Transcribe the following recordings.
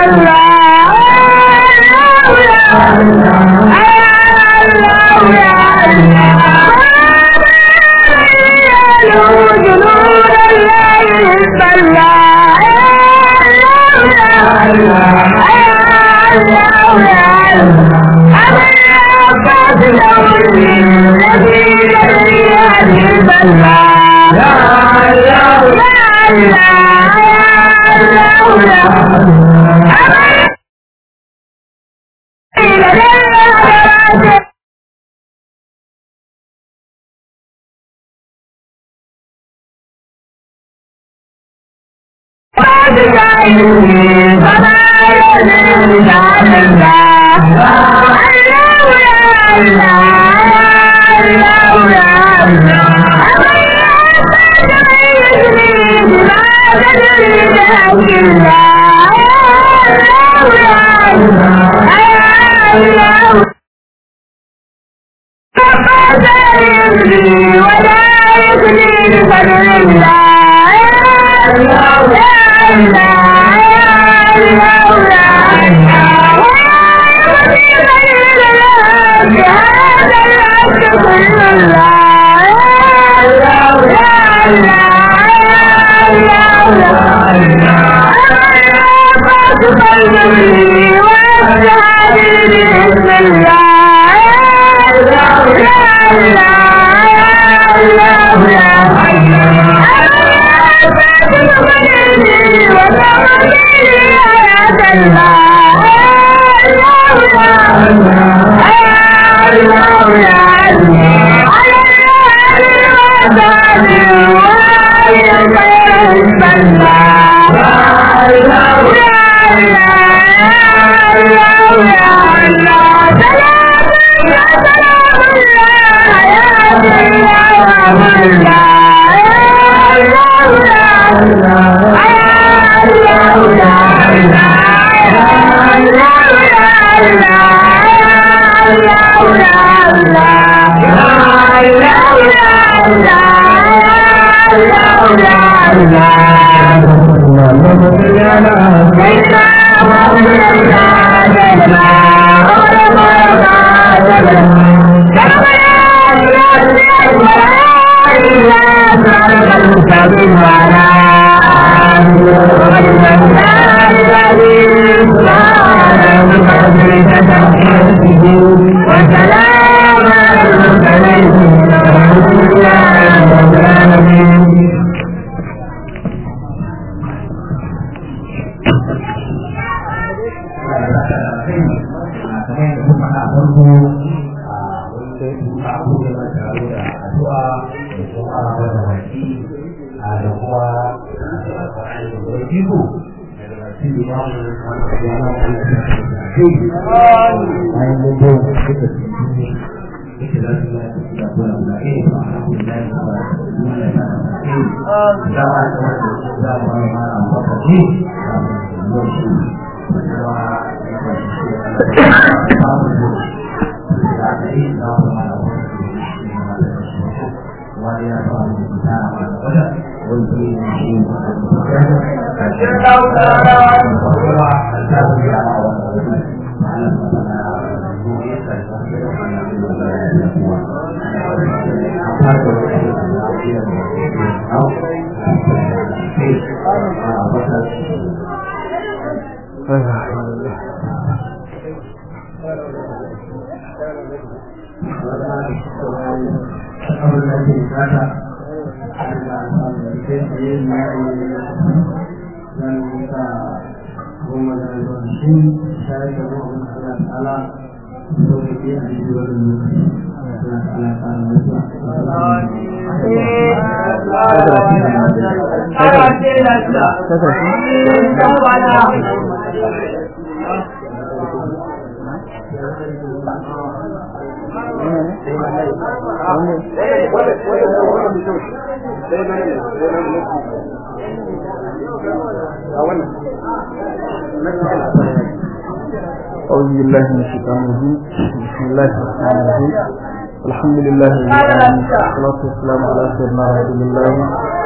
أعوذ بالله من الشيطان الرجيم بسم الله الرحمن الرحيم الحمد لله رب العالمين والصلاة والسلام على سيدنا رسول الله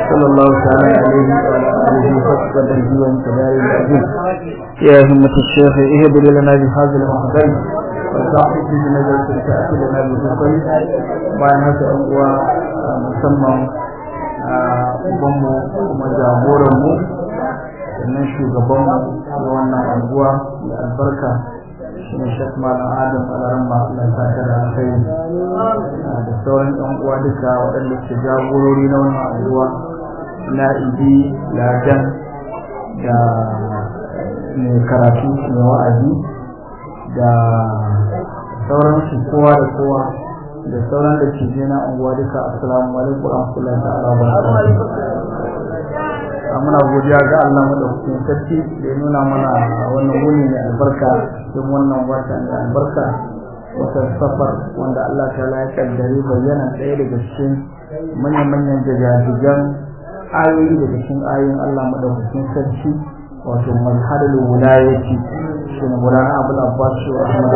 صلى الله تعالى عليه وعلى آله وصحبه وسلم كذلك العزيز يا همة الشيخ اهدر لنا بهذا المحضر وصاحب بنظرة تأتي لنا بالرقي bayan haka yan uwa musamman ubanmu kuma jagoranmu sannan shugabanmu da wannan anguwa da albarka shi ne shek malam adam alaramma allah ta da alkhairi da sauran yan uwa duka waɗanda ke jagorori na wannan anguwa na ibi ladan da mai karatu mai wa'azi da sauransu kowa da kowa da sauran da ke je na unguwa duka assalamu alaikum wa rahmatullahi ta'ala wa barakatuh muna godiya ga Allah madaukakin sarki da ya nuna mana wannan wuni mai albarka cikin wannan wata mai albarka watan safar wanda Allah ta ya kaddare bayyana ɗaya daga cikin manyan-manyan jajajigan ayoyi daga cikin ayoyin Allah madaukakin sarki wato mazharul wilayati shi ne Maulana Abdul Abbas wa Ahmad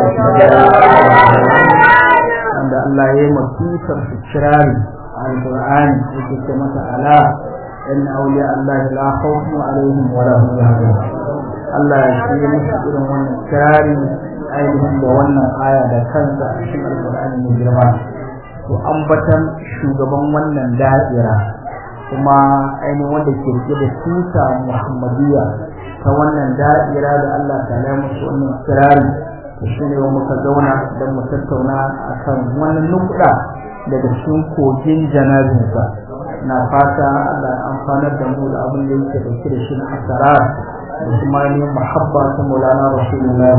wanda Allah ya yi masifar su kirari a Al-Qur'ani yake ce mata ala inna awliya Allah la khawfun alaihim wa la hum yahzanun Allah ya yi musu irin wannan kirari ainihin da wannan aya da kansa a cikin Al-Qur'ani mai girma to ambatan shugaban wannan da'ira kuma ainihin wanda ke rike da tuta Muhammadiyya ta wannan da'ira da Allah ta yi musu wannan kirari shi ne muka zauna don mu tattauna akan wannan nukuda daga cikin kogin janabinsa na fata Allah ya amfanar da mu da abin da yake dauke da shi na asara da kuma ne muhabba ta Maulana Rasulullah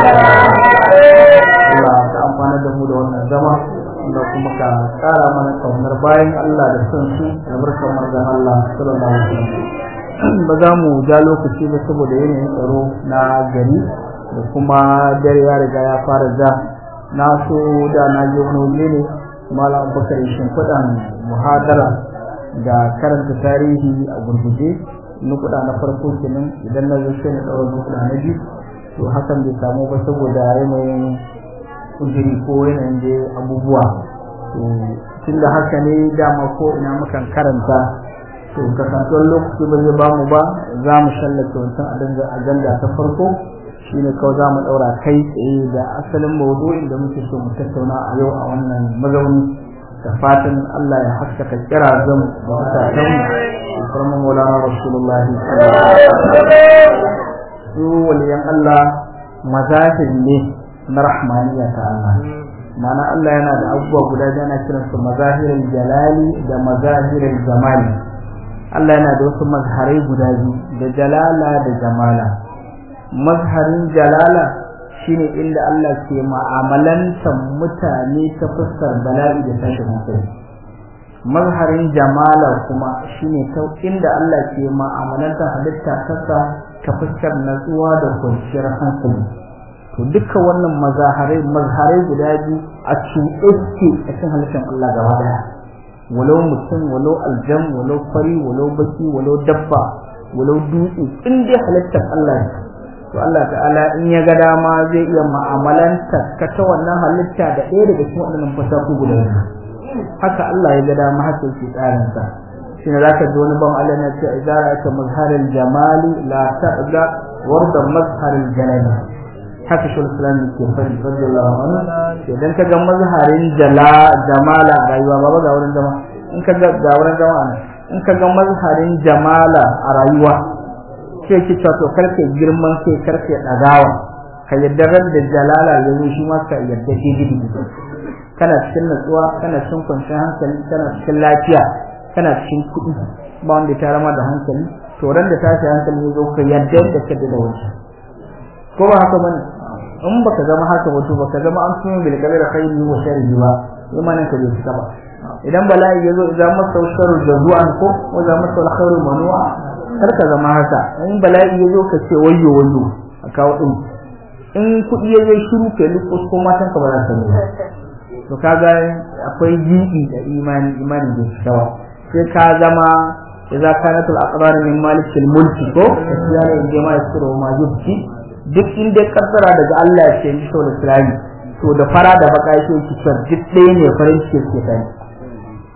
Allah ka amfanar da mu da wannan zama da kuma ka tsara mana kaunar bayan Allah da son su da barkar manzon Allah sallallahu alaihi wasallam ba za mu ja lokaci ba saboda yanayin tsaro na gari da kuma dare ya riga ya fara ja na so da na je wani waje ne malam bakar shimfiɗan muhadara da karanta tarihi a gurguje nukuda na farko kenan idan na zo sai na ɗaura nukuda na biyu to hakan bai samu ba saboda yanayin kujiri ko yanayin da abubuwa to tun da haka ne dama ko ina mukan karanta to kasantuwar lokaci ba zai bamu ba za mu shallake wancan ajanda ta farko shine kawai za mu ɗaura kai tsaye da asalin maudu'in da muke so mu tattauna a yau a wannan mazauni da fatan Allah ya haskaka kira zan da mutanen mu kuma maulana rasulullah su waliyan Allah mazahir ne na rahmaniya ta Allah ma'ana Allah yana da abubuwa guda biyu ana kiransu mazahirin jalali da mazahirin zamani Allah yana da wasu mazharai guda biyu da jalala da jamala mazharin jalala shine inda Allah ke ma'amalantar mutane ta fuskar bala'i da tashin hankali mazharin jamala kuma shine ta inda Allah ke ma'amalantar halitta kasa ta fuskar natsuwa da kwanciyar hankali to duka wannan mazaharai mazharai guda biyu a cuɗe suke a cikin halittar Allah gaba daya walau mutum walau aljam walau fari walau baki walau dabba walau dutse in dai halittar Allah ne to Allah ta'ala in ya ga dama zai iya ma'amalanta ka ta wannan halitta da ɗaya daga cikin waɗannan fasaku guda biyu haka Allah ya ga dama haka yake tsarin sa shi ne zaka ji wani ban Allah na ce idza ra'aka mazharil jamali la ta'da warda mazharil jalali haka shi Islam ke fadi radiyallahu anhu idan ka ga mazharin jala jamala a rayuwa ba ga wurin zama in ka ga ga wurin zama in ka ga mazharin jamala a rayuwa sai ki to karke girman sai karke dagawa ka yadda ran da jalala ya zo shi ma ka yadda shi gidi kana cikin natsuwa kana cikin kwanciyar hankali kana cikin lafiya kana cikin kuɗi ba wanda ta rama da hankali to ran da tashi hankali ya zo ka yadda da ka da wani ko ba haka bane in baka zama haka wato baka zama an tuni bil kabira khairi wa sharri ba imanin ka bai fita ba idan bala'i ya zo idan masa sharru jazu'an ko wa za masa alkhairu manu'a kar ka zama haka in bala'i ya zo ka ce wayyo wayyo a kawo din in kuɗi ya zo shiru ka yi ko matan ka ba za ka nuna to kaga akwai jibi da imani imani da shawa sai ka zama idza kanat al aqdar min malik al mulki ko asiyana in jama'a yasuru ma yubki duk inda kaddara daga Allah ya ce to da islami to da fara da baka yake ki duk ɗaya ne farin ciki ke kai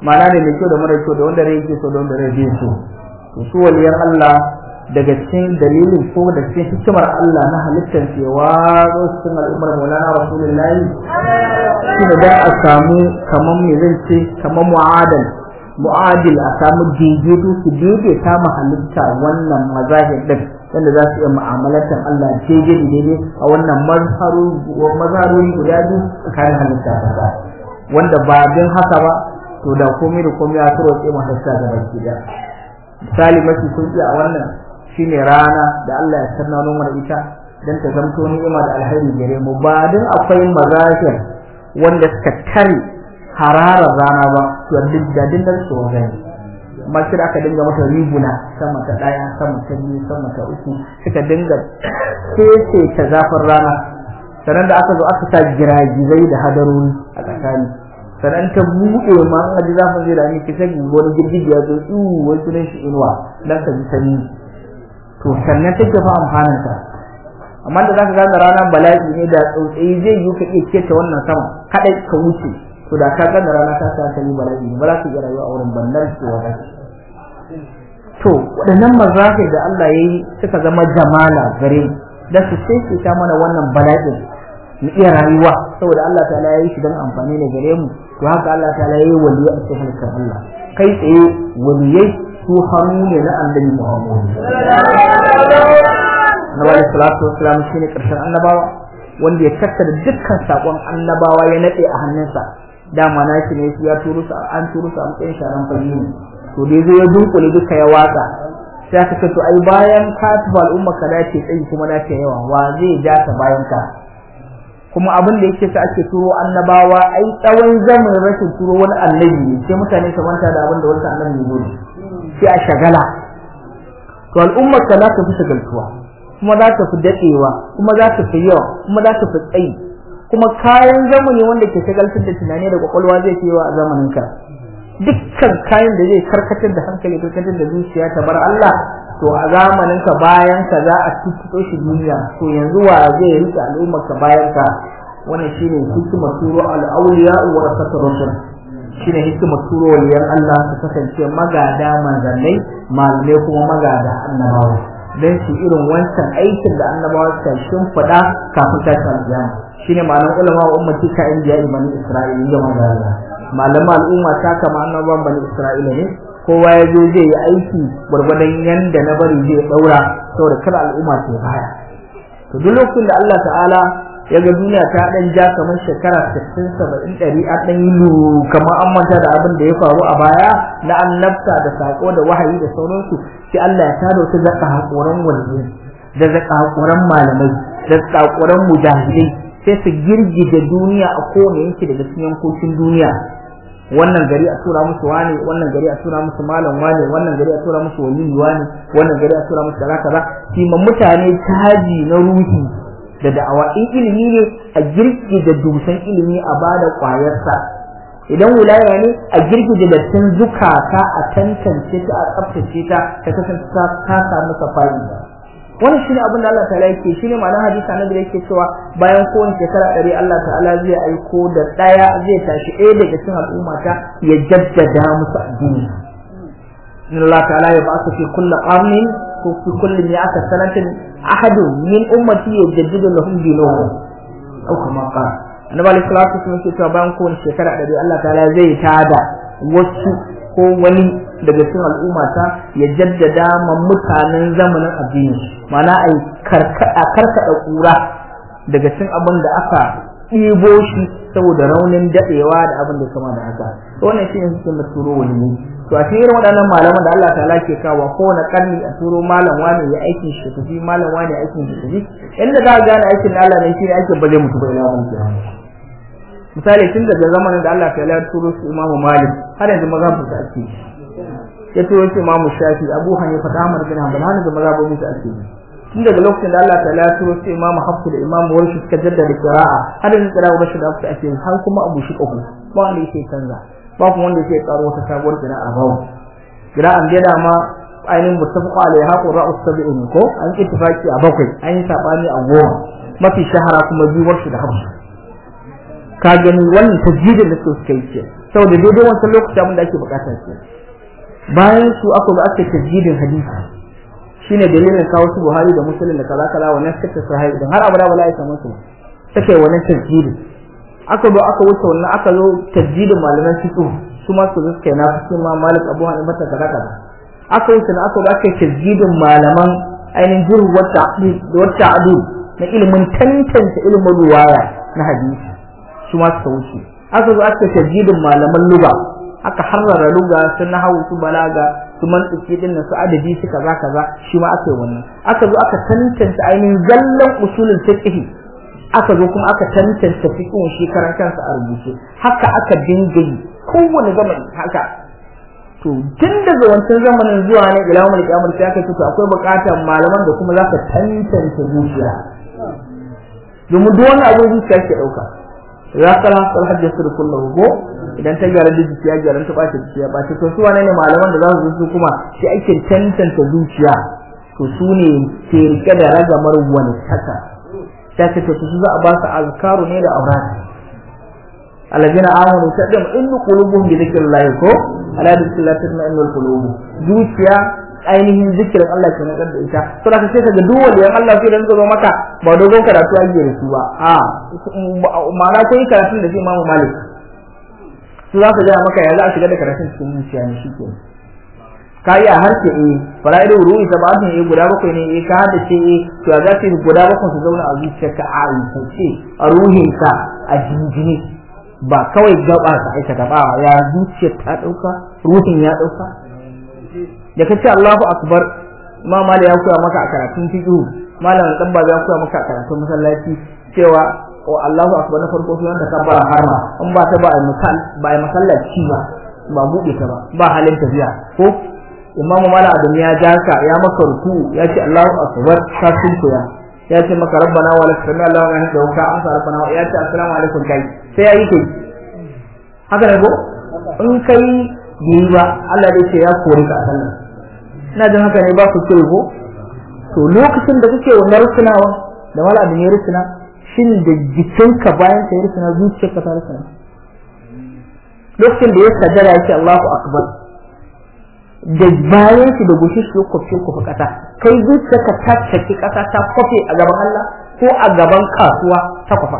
ma'ana ne mai kyau da mara kyau da wanda rai yake so da wanda rai bai so to su waliyan Allah daga cikin dalilin ko da cikin hikimar Allah na halittar cewa zo cikin al'ummar Maulana Rasulullahi shi da a samu kaman me zan ce kaman mu'adal mu'adil a samu daidaito su daidaita ma halitta wannan mazahir din wanda za su iya mu'amalatar Allah daidai da daidai a wannan mazharori guda biyu tsakanin halitta ta wanda ba bin haka ba to da komai da komai ya turo tsaye masa sa da baki da misali mafi sauki a wannan shine rana da Allah ya sanna mana ita dan ta zamto ni'ima da alheri gare mu ba dan akwai mazahir wanda suka tare hararar rana ba to duk da din da su gani amma sai aka dinga mata riguna sama ta daya sama ta biyu sama ta uku suka dinga kece ta zafin rana sannan da aka zo aka sa giragizai da hadarori a tsakani sannan ta buɗe ma an ji zafin zai rami kisa wani girgiji ya zo tsu wai sunan shi inuwa dan ka ji sanyi to sannan take fa amfanin ta amma da zaka ga rana bala'i ne da tsautsayi zai yi ka iya keta wannan sama kadai ka wuce to da ka ga rana ta sa kai bala'i ba za ka iya rayuwa a wurin ballar su wa to waɗannan mazafi da Allah ya yi suka zama jamala gare mu da su sai ta mana wannan bala'in mu iya rayuwa saboda Allah ta'ala ya yi shi don amfani ne gare mu to haka Allah ta'ala ya yi waliya a cikin halittar Allah kai tsaye waliyai su hannu ne na annabi Muhammad Nabi alaihi salatu wassalam shine karshen annabawa wanda ya tattara dukkan sakon annabawa ya nade a hannunsa dama na shi ne ya turu su an turu su a matsayin sharan fage ne to dai zai ya dunkule duka ya watsa sai aka ce to ai bayan ka tafi al'umma ka dace tsayi kuma dace yawa wa zai ja ta bayan ka kuma abin da yake sa ake turo annabawa ai tsawon zamanin rashin turo wani annabi ne sai mutane su manta da abin da wani annabi ne dole sai a shagala to al'ummar ka za ta fi shagaltuwa kuma za ta fi dadewa kuma za ta fi yawa kuma za ta fi tsayi kuma kayan zamani wanda ke shagaltar da tunani da kwakwalwa zai fi yawa a zamanin ka dukkan kayan da zai karkatar da hankali karkatar da zuciya ta bar Allah to a zamanin ka bayan ka za a tuttuɗo shi duniya to yanzu wa zai rike al'ummar ka bayan ka wannan shine hikimar turo al-awliya wa rasatul rusul shine hikimar turo waliyan Allah su kasance magada manzannai malamai kuma magada annabawa dan shi irin wancan aikin da annabawa suka shimfiɗa kafin tashin alƙiyama shine ma'anar ulama wa ummati ka indiya bani isra'ila ga magana malama al'umma ta kama annabawan bani isra'ila ne kowa ya zo zai yi aiki gwargwadon yanda na bari zai daura saboda kada al'umma ta baya to duk lokacin da Allah ta'ala ya ga duniya ta dan ja kamar shekara 60 70 100 a dan yi kamar an manta da abin da ya faru a baya na annabta da sako da wahayi da sauransu sai Allah ya tada su zaka hakoran waliyyi da zaka hakoran malamai da hakoran mujahidai sai su girgije duniya a kowane yanki daga cikin yankokin duniya wannan gari a tura musu wani wannan gari a tura musu malam wani wannan gari a tura musu waliyi wani wannan gari a tura musu kaza kaza ma mutane taji na ruhi da da'awa in ilimi ne a girgije dusan ilimi a bada kwayarsa idan wilaya ne a girgije da tun zukata a tantance ta a tsaftace ta ta kasance ta samu safari wannan shine abin da Allah ta'ala yake shine ma'anar hadisi annabi yake cewa bayan kowace shekara ɗari Allah ta'ala zai aiko da ɗaya zai tashi ɗaya daga cikin al'umma ta ya jaddada musu addini in Allah ta'ala ya ba su fi kulli qarnin ko fi kulli mi'ata sanatin ahadun min ummati yajaddidu lahum dinuhum au kama qala annabi alaihi salatu wasallam yake cewa bayan kowace shekara ɗari Allah ta'ala zai tada wasu ko wani daga cikin al'ummata ya jaddada ma mutanen zamanin addini mana a karkada kura daga cikin abin da aka ɗibo shi saboda raunin daɗewa da abin da kama da haka wannan shi ne cikin da turo wani ne to a cikin waɗannan malaman da Allah ta'ala ke kawo kowane karni a turo malam wani ya aikin shi tafi malam wani aikin shi tafi inda za a gane aikin Allah ne shi ne aikin ba zai mutu ba ila wani kiyama misali tun daga zamanin da Allah ta'ala ya turo su Imam Malik har yanzu mazhabin su ake ya turo su Imam Shafi Abu Hanifa da Ahmad bin Hanbal har yanzu mazhabin su ake tun daga lokacin da Allah ta'ala ya turo su Imam Hafs da Imam Warshi suka jaddada qira'a har yanzu qira'a ba shi da aka ake har kuma Abu Shuqu ba wanda yake canza ba kuma wanda yake karo wata sabuwar qira'a ba qira'an da dama ainihin muttafaqa alaiha qura'u sab'in ko an ittifaqi a bakwai an yi sabani a goma mafi shahara kuma biyuwar shi da hafsu ka gani wannan tajjidin da suka yi ce saboda daidai wancan lokaci abin da ake bukata ke bayan su aka ga aka tajjidin hadisi shine dalilin kawo su Buhari da Muslim da kaza kaza wannan suka sahih idan har abada wala ya samu su take wannan tajjidin aka zo aka wuce wannan aka zo tajjidin malaman fiqh su ma su zuke na fiqh ma Malik Abu Hanifa ta kaza kaza aka wuce na aka zo aka tajjidin malaman ainihin jurh wata wata adu na ilimin tantance ilimin ruwaya na hadisi su ma suka wuce aka zo aka tajjidin malaman lugha aka harrara lugha su nahawu su balaga su mantiki din su adadi su kaza kaza shi ma aka yi wannan aka zo aka tantance ainihin zallan usulul fiqh aka zo kuma aka tantance fiqhin shi karan kansa a rubuce haka aka dinga yi kowane zamani haka to tun daga wancan zamanin zuwa ne ila mun kiyamar sai aka ce to akwai buƙatar malaman da kuma za ka tantance zuciya domin duk wani abu zuciya ke dauka ya kala sal hajji sir kullu go idan ta gyara da zuciya gyara ta bace zuciya bace to su wane ne malaman da za su zo kuma sai ake tantance zuciya to su ne ke rike da ragamar wani taka ta ce to su za a ba su azkaru ne da aurat alladina amanu tadam innu qulubuhum bi dhikrillah ko ala dhikrillah tatma'innul qulub zuciya ainihin zikirin Allah ke na da ita to da kace kaga duk wanda Allah sai dan zo maka ba dogon karatu ake da su ba a ma'ana ko yi karatun da Imam Malik su za su ga maka ya za a shiga da karatun cikin zuciya ne shike ka yi a harshe eh fara'idu ruhi sabatun eh guda bakwai ne eh ka hada ce eh to ya za su guda bakwai su zauna a zuciyarka a aikace a ruhinka a jinjini ba kawai gaba ka aikata ba ya zuciyar ta dauka ruhin ya dauka da kace Allahu akbar Imam Malik ya koya maka a karatun fiqh malam dan ba ya koya maka a karatun masallaci cewa o Allahu akbar na farko sunan da kabbara harma in ba ta ba ai misal ba ai masallaci ba ba bude ta ba ba halin tafiya ko Imam Malik Adam ya jaka ya maka ruku ya ce Allahu akbar ka sunkuya ya ce maka rabbana wa lakal hamdu Allahu wa hamdu ka amsa rabbana ya ce assalamu alaikum kai sai yayi kai haka ne ko in kai yi ba Allah dai ce ya kore ka a sallah ina jin haka ne ba ku ce ko to lokacin da kake wannan rusunawa da wala abin ya rusuna shin da jikinka bayan ka ya rusuna zuciyarka ta rusuna lokacin da ya sajada ya ce Allahu akbar da bayan shi da gushi shi ko ko kasa kai zuciyarka ta caki kasa ta kofe a gaban Allah ko a gaban kasuwa ta kwafa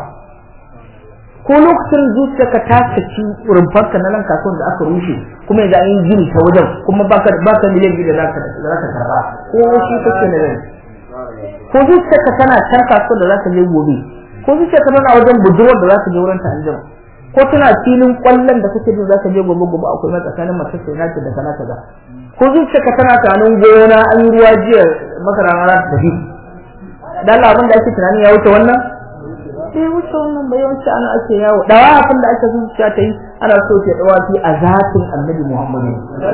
ko lokacin zuciyarka ta saki rumfarka na nan kasuwan da aka rushe kuma yanzu an yi gini ta wajen kuma baka baka miliyan biyu da zaka da zaka karba ko shi kake na rai ko zuciyarka tana can kasuwar da zaka je gobe ko zuciyarka tana wajen budurwar da zaka je wurin ta anjima ko tana filin kwallon da kake jin zaka je gobe gobe akwai na tsakanin mace sai nake da kana kaza ko zuciyarka tana tunanin gona an yi ruwa jiya masara na za ta tafi dan abin da ake tunani ya wuce wannan sai wuce wannan bai yawanci ana ake yawo dawa abin da ake zuciya ta yi ana so ta dawa fi a zatin annabi muhammadu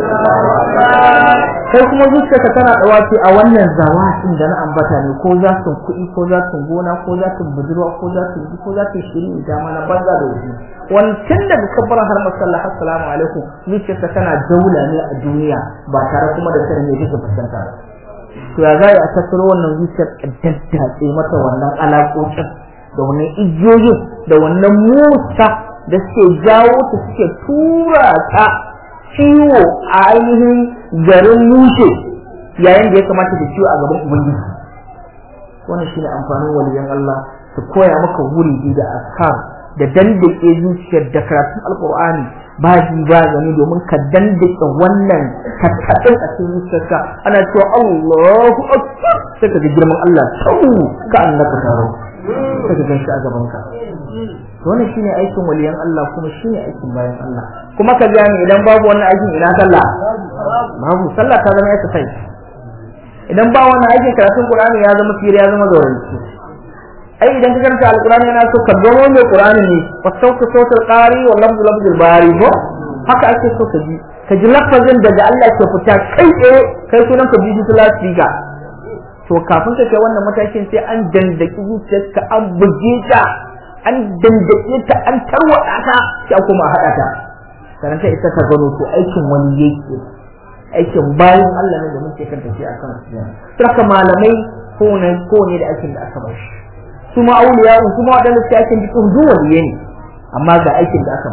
kai kuma zuciyarka tana dawa fi a wannan zawatin da na ambata ne ko za su kuɗi ko za su gona ko za su budurwa ko za su ko za su shirin da mana banza da wuce wancan daga kabbaran har masallah assalamu alaikum zuciyarka tana daula ne a duniya ba tare kuma da sanin me take fuskanta to ya za a tattaro wannan zuciyar daddatse mata wannan alaƙoƙin da wannan igiyoyin da wannan mota da suke jawo ta suke tura ta ciwo a ainihin garin mushe yayin da ya kamata da ciwo a gaban ubangiji wannan shine amfanin waliyan Allah su koya maka wuri da askar da dandake zuciyar da karatun alkur'ani ba ji ba gani domin ka dandake wannan tattaɗin a cikin zuciyarka ana cewa Allahu akbar sai ka ga girman Allah sau ka annaka taro sai ka ganshi a gaban ka wannan shine aikin waliyan Allah kuma shine aikin bayan Allah kuma ka gane idan babu wannan aikin ina sallah babu sallah ta zama exercise idan ba wannan aikin karatun Qur'ani ya zama fira ya zama zawaranci ai idan ka karanta alqur'ani yana so ka gano mai qur'ani ne wa sauka sautul qari wa lafzu lafzul bari ko haka ake so ka ji ka ji lafazin daga Allah ke fita kai tsaye kai sunan ka bi su lasfika to kafin ka kai wannan matakin sai an dandaki zuciyarka an buge ta an dandake ta an tarwada ta sai kuma haɗa ta karanta ita ka gano to aikin wani yake aikin bayan Allah ne da muke kan tafiya akan su saka malamai ko ne ko ne da aikin da aka bar shi su ma auliya su ma wadanda suke aikin jikin duk waliye ne amma ga aikin da aka bar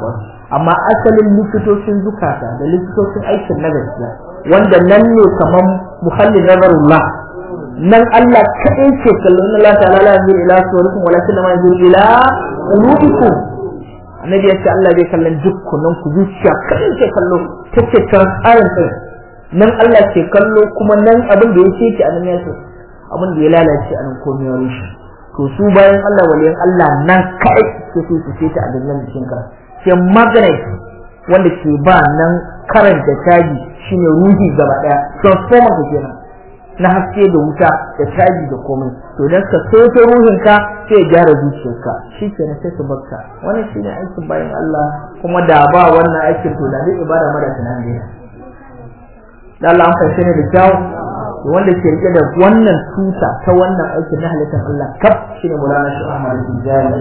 amma asalin likitocin zukata da likitocin aikin na gaskiya wanda nan ne kamar muhallin nazarullah nan Allah kaɗai ce kallon Allah ta'ala la yanzuru ila suwarikum walakin ma yanzuru ila qulubikum annabi ya ce Allah bai kallon dukkanin ku zuciya kaɗai ce kallo take transparent din nan Allah ke kallo kuma nan abin da ya ce ki anan ya ce abin da ya lalace anan komai ya rushe to su bayan Allah waliyan Allah nan kai su su su ce ta a dangan jikin ka sai magnet wanda ke ba nan karanta caji shine ruhi gaba daya transformer ka kenan na haske da wuta da caji da komai to dan ka soto ruhin ka sai gyara zuciyarka shikenan sai ka barka wannan shine aikin bayan Allah kuma da ba wannan aikin to da zai ibada mara tunani ne da Allah an fashe ne da kyau wanda ke rike da wannan tuta ta wannan aikin na halittar Allah kaf shine Maulana Sheikh Ahmad Tijani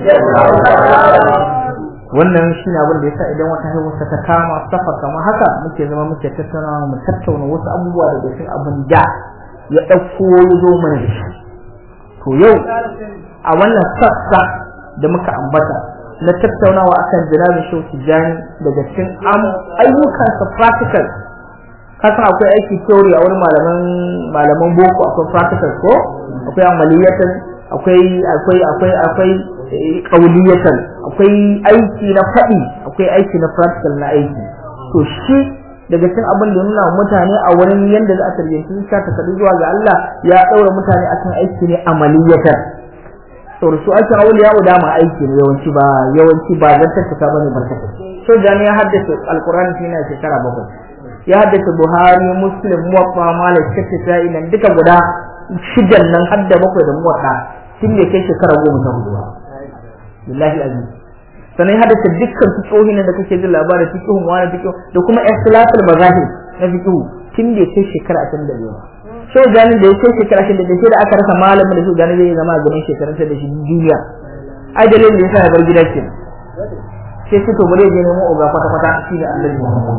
wannan shine abin da yasa idan wata haihuwa ta kama safa kamar haka muke zama muke tattaunawa mu tattauna wasu abubuwa daga cikin abin da ya dauko ya zo mana da shi to yau a wannan sassa da muka ambata na tattaunawa akan jinabin Sheikh Tijani daga cikin ayyukansa practical kasan akwai aiki theory a wurin malaman malaman boko akwai practical ko akwai amaliyatan akwai akwai akwai akwai kauliyatan akwai aiki na faɗi akwai aiki na practical na aiki to shi daga cikin abin da nuna mutane a wurin yanda za a tarbiyyanci ka ta kadu zuwa ga Allah ya daura mutane akan aiki ne amaliyatan to su ake auliya da ma aiki ne yawanci ba yawanci ba zan tattaka bane barkata so jami'a haddace alqur'ani shine shekara bakwai ya haddace Buhari Muslim Muwatta Malik Shafi'i nan duka guda shidan nan har da bakwai da Muwatta tun da kai shekara goma ta hudu billahi azim sannan ya haddace dukkan fiqhohin da kake jin labarin fiqhun wani fiqh da kuma ikhtilaful mazahib na fiqh tun da kai shekara 25 so gani da yake shekara 25 sai da aka rasa malamin da su gani zai zama a gaban shekarun da shi duniya ai dalilin da yasa ya bar gida kenan sai su to bare je nemo oga kwata kwata shi da Annabi Muhammad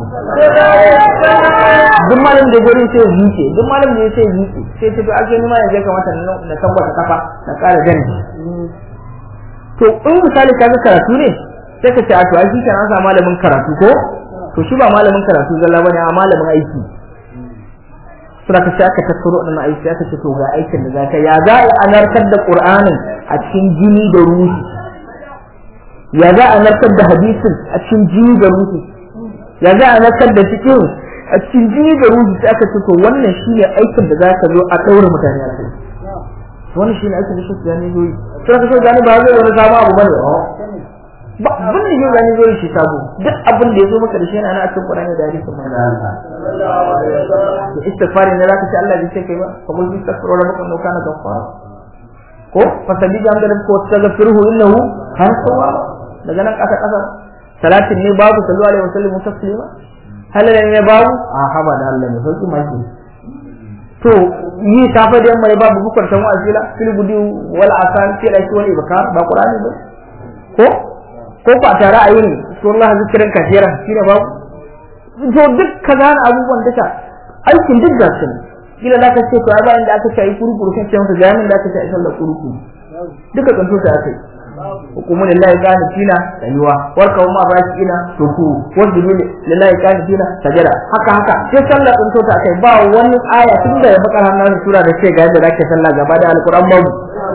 duk malam da gari sai zuke duk malam da sai zuke sai to ake nima ya je kamata na tabbata kafa na kara gani to in misali ka ga karatu ne sai ka ce a to ai shi kana sa malamin karatu ko to shi ba malamin karatu zalla bane a malamin aiki sura ka sai aka tattaro wannan aiki aka ce to ga aikin da zaka ya za a narkar da Qur'anin a cikin jini da ruhi ya za a narkar da hadisin a cikin jini da ruhi ya za a narkar da cikin a cikin jini da ruhi sai aka ce to wannan shine aikin da zaka zo a daura mutane a kai wannan shine aikin da shi gani zo sai ka so gani ba zai wani sabo abu bane ba abin da yau gani zo shi sabo duk abin da ya zo maka da shi yana nan a cikin Qur'ani da hadisin manzo Allah to istighfari ne zaka ce Allah bai ce kai ba fa qul istaghfiru rabbakum innahu kana ghaffara ko fasabi ga da ko taghfiruhu innahu kana tawwaba daga nan kasa kasa salatin ne babu sallu alaihi wasallam taslima halalan ne babu a haba da Allah ne sauki mai to yi safa da yamma ne babu bukar tan wa'azila fil gudi wal asan fi da shi wal ibkar ba qur'ani ba ko ko ba tare a yin sunan zikirin kafira shine babu to duk kaza abubuwan duka aikin duk da su kila da ka ce to ai bayan da aka ce ai kurkuru kan ce maka jami'in da aka ce ai sallar kurkuru duka kanto ta aka yi hukumu lillahi qanitina tayuwa warka umma ina ruku wanda lillahi qanitina sajada haka haka sai sallar kanto ta aka yi ba wani aya tun da ya bakar hannun sura da ce ga yadda zaka sallah gaba da alquran babu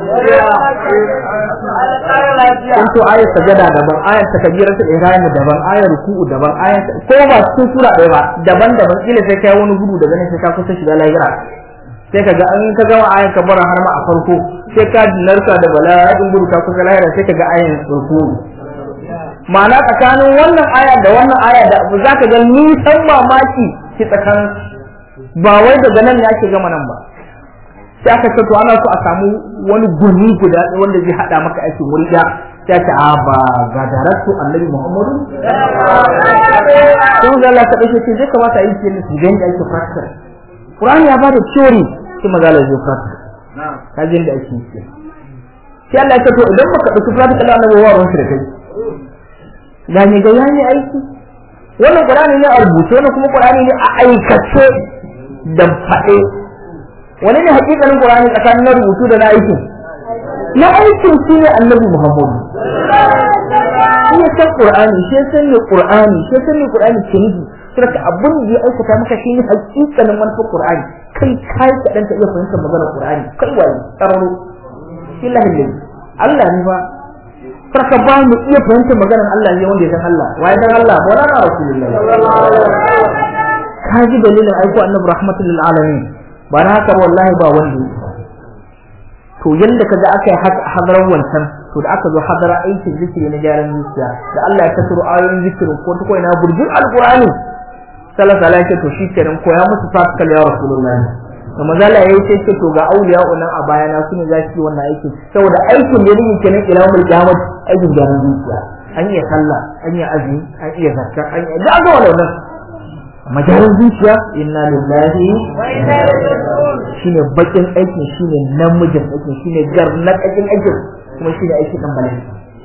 in to ayat sajada daban ayat takbiratul ihram daban ayat ruku'u daban ayat ko ba cikin sura ɗaya ba daban daban kila sai kai wani gudu daga nan sai ka kusa shiga lahira sai ka ga an ka gama ayan kabara har ma a farko sai ka narka da bala'in gudu ka kusa lahira sai ka ga ayan ruku'u ma'ana tsakanin wannan aya da wannan aya da abu zaka ga nisan mamaki ki tsakanin ba wai daga nan ne ake gama nan ba sai aka ce to ana so a samu wani gurmi guda wanda zai hada maka aikin wuri da sai ce a ba ga daratu annabi muhammadu sai da Allah ta dace ce zai kamata a yi ke su ga yadda ake practical Qur'ani ya bada theory sai maza la zai practical ka ji yadda ake yi sai Allah ya ce to idan baka dauki practical annabi wa ruwan shi da kai ga ne ga yani aiki wannan Qur'ani ne a rubuce wannan kuma Qur'ani ne a aikace da faɗe wani ne hakikanin Qur'ani tsakanin na rubutu da na aikin na aikin shi ne annabi Muhammadu shi ya san qur'ani shi ya san ne qur'ani shi ya san ne qur'ani ke nufi saboda abin da ya aikata maka shi ne hakikanin manufar qur'ani kai kai ka dan ta iya fahimtar maganar qur'ani kai wai tsaro illahi lillahi Allah ne ba sarka ba mu iya fahimtar maganar Allah ne wanda ya san Allah wai dan Allah ba na rasulullahi ka ji dalilin aiko annabi rahmatul lil alamin ba na haka wallahi ba wanda to yanda kaga aka yi hadarar wancan to da aka zo hadara aikin zikiri na gyaran zuciya da Allah ya tasiro ayoyin zikirin ko ta koina burjin alqur'ani sallallahu alaihi wasallam to shi kenan koya musu fasikal ya rasulullahi da mazala yayi sai ce to ga auliya unan a baya na su ne za su yi wannan aikin saboda aikin da yake kenan ila mul qiyamah aikin gyaran zuciya an iya sallah an iya azumi an iya zakka an iya da ga wannan majalar zuciya inna lillahi wa inna ilaihi shine bakin aikin shine namijin aikin shine garnakakin aikin kuma shine aikin dan bala'i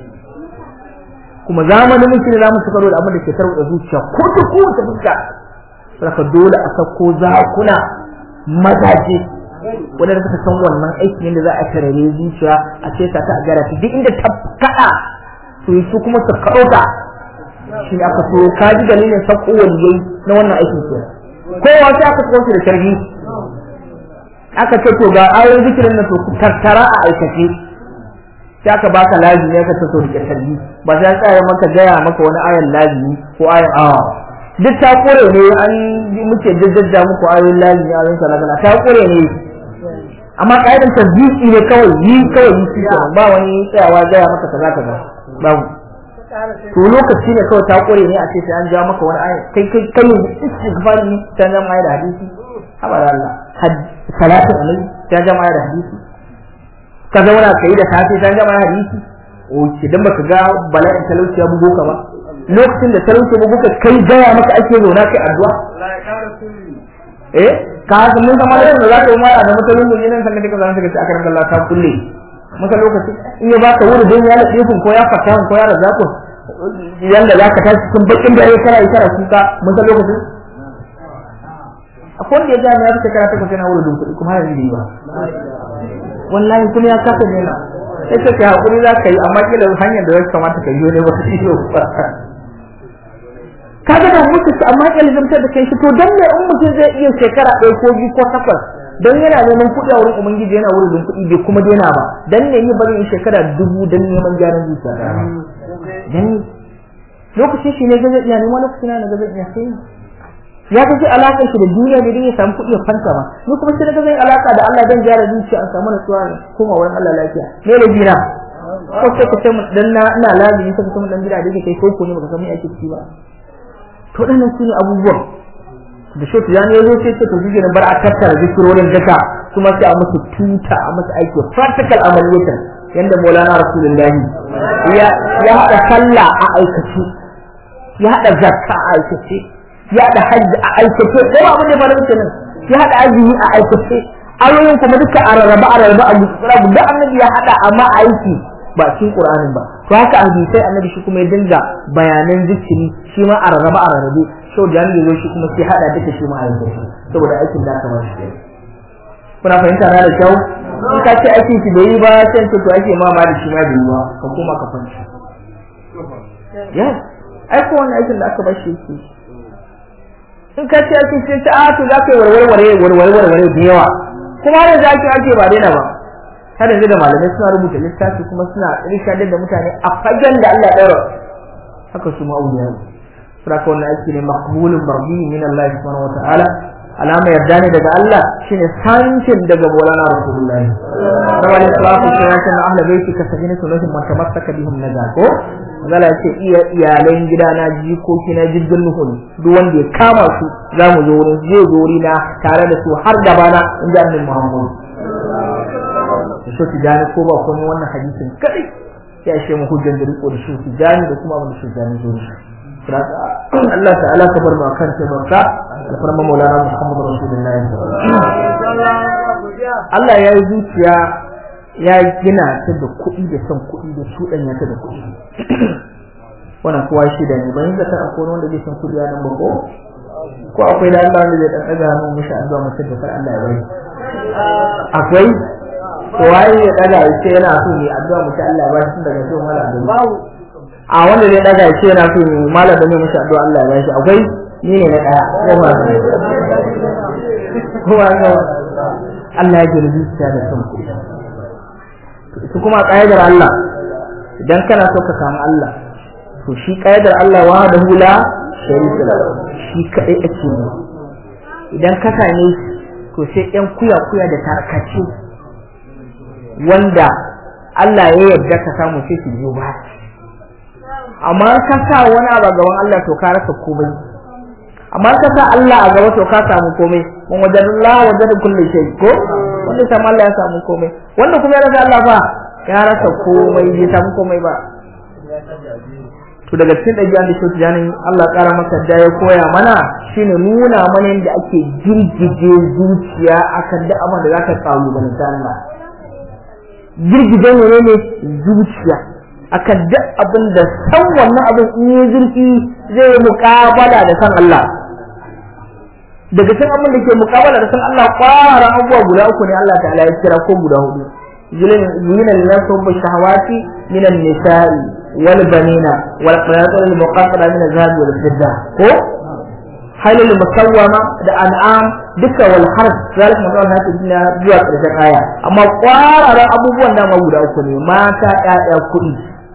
kuma zamanin mutum da zamu tukaro da abin da ke tarwada zuciya ko ta ko ta fuska saka dole a sako zakuna mazaje wanda suka san wannan aikin yadda za a tarare zuciya a ce ta a gara duk inda ta kada to su kuma su karota shi ne aka so ka ji dalilin sako waliyai na wannan aikin ke kowa sai aka so da sharhi aka ce to ga ayoyin zikirin na to ku tattara a aikace sai aka baka lazimi aka ce to rike sharhi ba sai tsaya maka gaya maka wani ayan lazimi ko ayan awa duk ta kore ne an muke jajjaja muku ayoyin lazimi ayoyin salagala ta kore ne amma kaidan tasbihi ne kawai yi kawai yi shi ba wani tsayawa gaya maka kaza kaza babu to lokaci ne kawai ta kore ne a ce sai an ja maka wani aya kai kai kai istighfar ne ta ja mai da hadisi haba da Allah salatu alaihi ta ja mai da hadisi ka zauna kai da safe ta ja mai hadisi o ki dan baka ga bala'in talauci ya bugo ka ba lokacin da talauci ya bugo ka kai gaya maka ake zauna kai addu'a eh ka san mun zama da za ka yi mara da mutane ne nan sannan ka zama ka ce akaran Allah ta kulle maka lokaci in ya baka wuri don ya laɗe kun ko ya fata ko ya raza kun yanda za ka tashi cikin bakin da ya kara ya kara kuka mun san lokacin akwai wanda ya ja ya fita karata kusa na wuri don kuɗi kuma yanzu yi ba wallahi kuma ya kasa ne na sai ka hakuri za ka yi amma kila hanyar da ya kamata ka yi ne ba ka yi ba kaga da mutu amma kila zamtar da kai shi to dan ne in mutum zai iya shekara ɗaya ko biyu ko takwas don yana neman kuɗi a wurin ubangiji yana wurin kuɗi bai kuma daina ba dan ne yi bari shekara dubu dan neman gyaran zuciya dan lokacin shi ne ga zai iya neman lokacin na ga zai iya sai ya kace alakar shi da duniya da ya samu kuɗi ya fanta ba ni kuma sai ga zai alaka da Allah dan gyara zuciya an samu nutsuwa kuma wurin Allah lafiya me da jina ko sai ka ce dan na ina lazimi sai ka ce dan gida da yake kai ko ko ne baka san me ake ciki ba to dan su ne abubuwan da shi ta ya zo sai ta tafi gidan bar a tattara zikirorin duka kuma sai a musu tuta a musu aiki practical amaliyatan yanda Maulana Rasulullah ya ya hada sallah a aikace ya hada zakka a aikace ya hada hajji a aikace ko abin da ba da nan ya hada azumi a aikace ayoyin kuma duka a rarraba a rarraba a gutsura da annabi ya hada amma aiki ba cikin Qur'anin ba to haka hadisai annabi shi kuma ya dinga bayanan zikiri shi ma a rarraba a rarrabe so da ne zo shi kuma sai hada duka shi ma a yanzu saboda aikin da aka ba shi kuna fahimta na da kyau in ka ce aikin shi bai yi ba sai ce to ake ma ma da shi ma bai yi ba ka koma ka fanci yes ai ko wannan aikin da aka ba shi yake in ka ce aikin sai ta a to za ka yi warware warware warware da yawa kuma da za ki ake ba daina ba har yanzu da malamai suna rubuta littafi kuma suna rishadar da mutane a fagen da Allah ya ɗaura haka su ma'auliya saboda wannan aiki ne maqbulun mardi min Allah subhanahu wataala alama yarda ne daga Allah shine sancin daga Maulana Rasulullahi rawal salatu sayyidina na ahli baiti ka sabina sunnati man tamassaka bihim naja ko zala yace iya iyalan gidana jikoki na jirgin nuhu ne duk wanda ya kama su za mu zo wurin zai zo na tare da su har gaba na inda annabi Muhammad shi tijani ko ba komai wannan hadisin kadai ya shi mu hujjan da riko da shi tijani da kuma abin da shi tijani zo da shi Allah ta'ala ka bar mu akan tabarka da farma Maulana Muhammad Rasulullahi Allah ya yi zuciya ya gina ta da kuɗi da son kuɗi da shuɗanya ta da kuɗi wannan kowa shi da ne bayan zata akwai wanda zai san kuɗi a nan ba ko ko akwai da Allah wanda zai dan daga hannu mishi an zuwa mutum da far Allah ya bari akwai to waye ya daga ya ce yana so ne addu'a mutum Allah ya bari tun daga zuwa mala da a wanda zai daga ya ce yana so malam da mai mashi addu'a Allah ya bashi akwai ni ne na daya ko ba ko ba Allah ya ji zuciya da son ku su kuma ƙa'idar Allah idan kana so ka samu Allah to shi ƙa'idar Allah wa da hula sharika lahu shi kadai ake ne idan ka same shi to sai ɗan kuya kuya da tarkace wanda Allah ya yarda ka samu sai su biyo ba amma ka sa wani abu gaban Allah to ka rasa komai amma ka sa Allah a gaba to ka samu komai mun wajen Allah wajen kullu shay ko wanda sai Allah ya samu komai wanda kuma ya rasa Allah fa ya rasa komai bai samu komai ba to daga cikin ɗabi'an da shi janin Allah ƙara masa da ya koya mana shine nuna mana yadda ake girgije zuciya akan duk abin da zaka kawo da Allah girgije ne ne zuciya akan duk abin da san wannan abin in yi zurfi zai muƙabala da san Allah daga cikin abin da ke muƙabala da san Allah ƙwara abubuwa guda uku ne Allah ta'ala ya kira ko guda hudu zuyina lillahi hubbu shahawati minan nisa'i wal banina wal qanatir al muqaddara min az-zahab wal fidda ko halil musawwama da an'am duka wal harf zalika mawdu'un hadith dunya zuwa karshen aya amma ƙwararan abubuwan da guda uku ne mata ƴaƴa kuɗi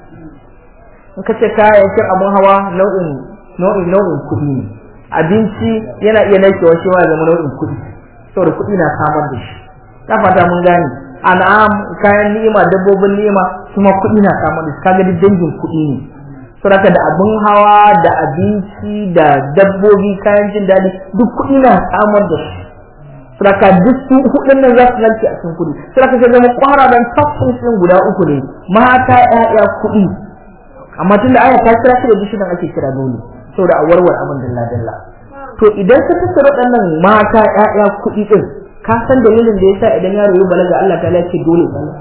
in ka ce kayayyakin abun hawa nau'in nau'in nau'in kuɗi ne abinci yana iya narkewa shi ma zama nau'in kuɗi saboda kuɗi na samar da shi na fata mun gane an'am kayan ni'ima dabbobin ni'ima kuma kuɗi na samar da shi kaga duk dangin kuɗi ne saboda da abun hawa da abinci da dabbobi kayan jin daɗi duk kuɗi na samar da shi saboda duk su hudun nan za su narke a cikin kuɗi saboda ka zama kwararan tafsir guda uku ne mata ƴaƴa kuɗi amma tunda aya ta kira shi da bishidan ake kira dole saboda a warware abin dalla dalla to idan ka tattara waɗannan mata ƴaƴa kuɗi din ka san dalilin da yasa idan yaro ya balaga Allah ta ce dole sallah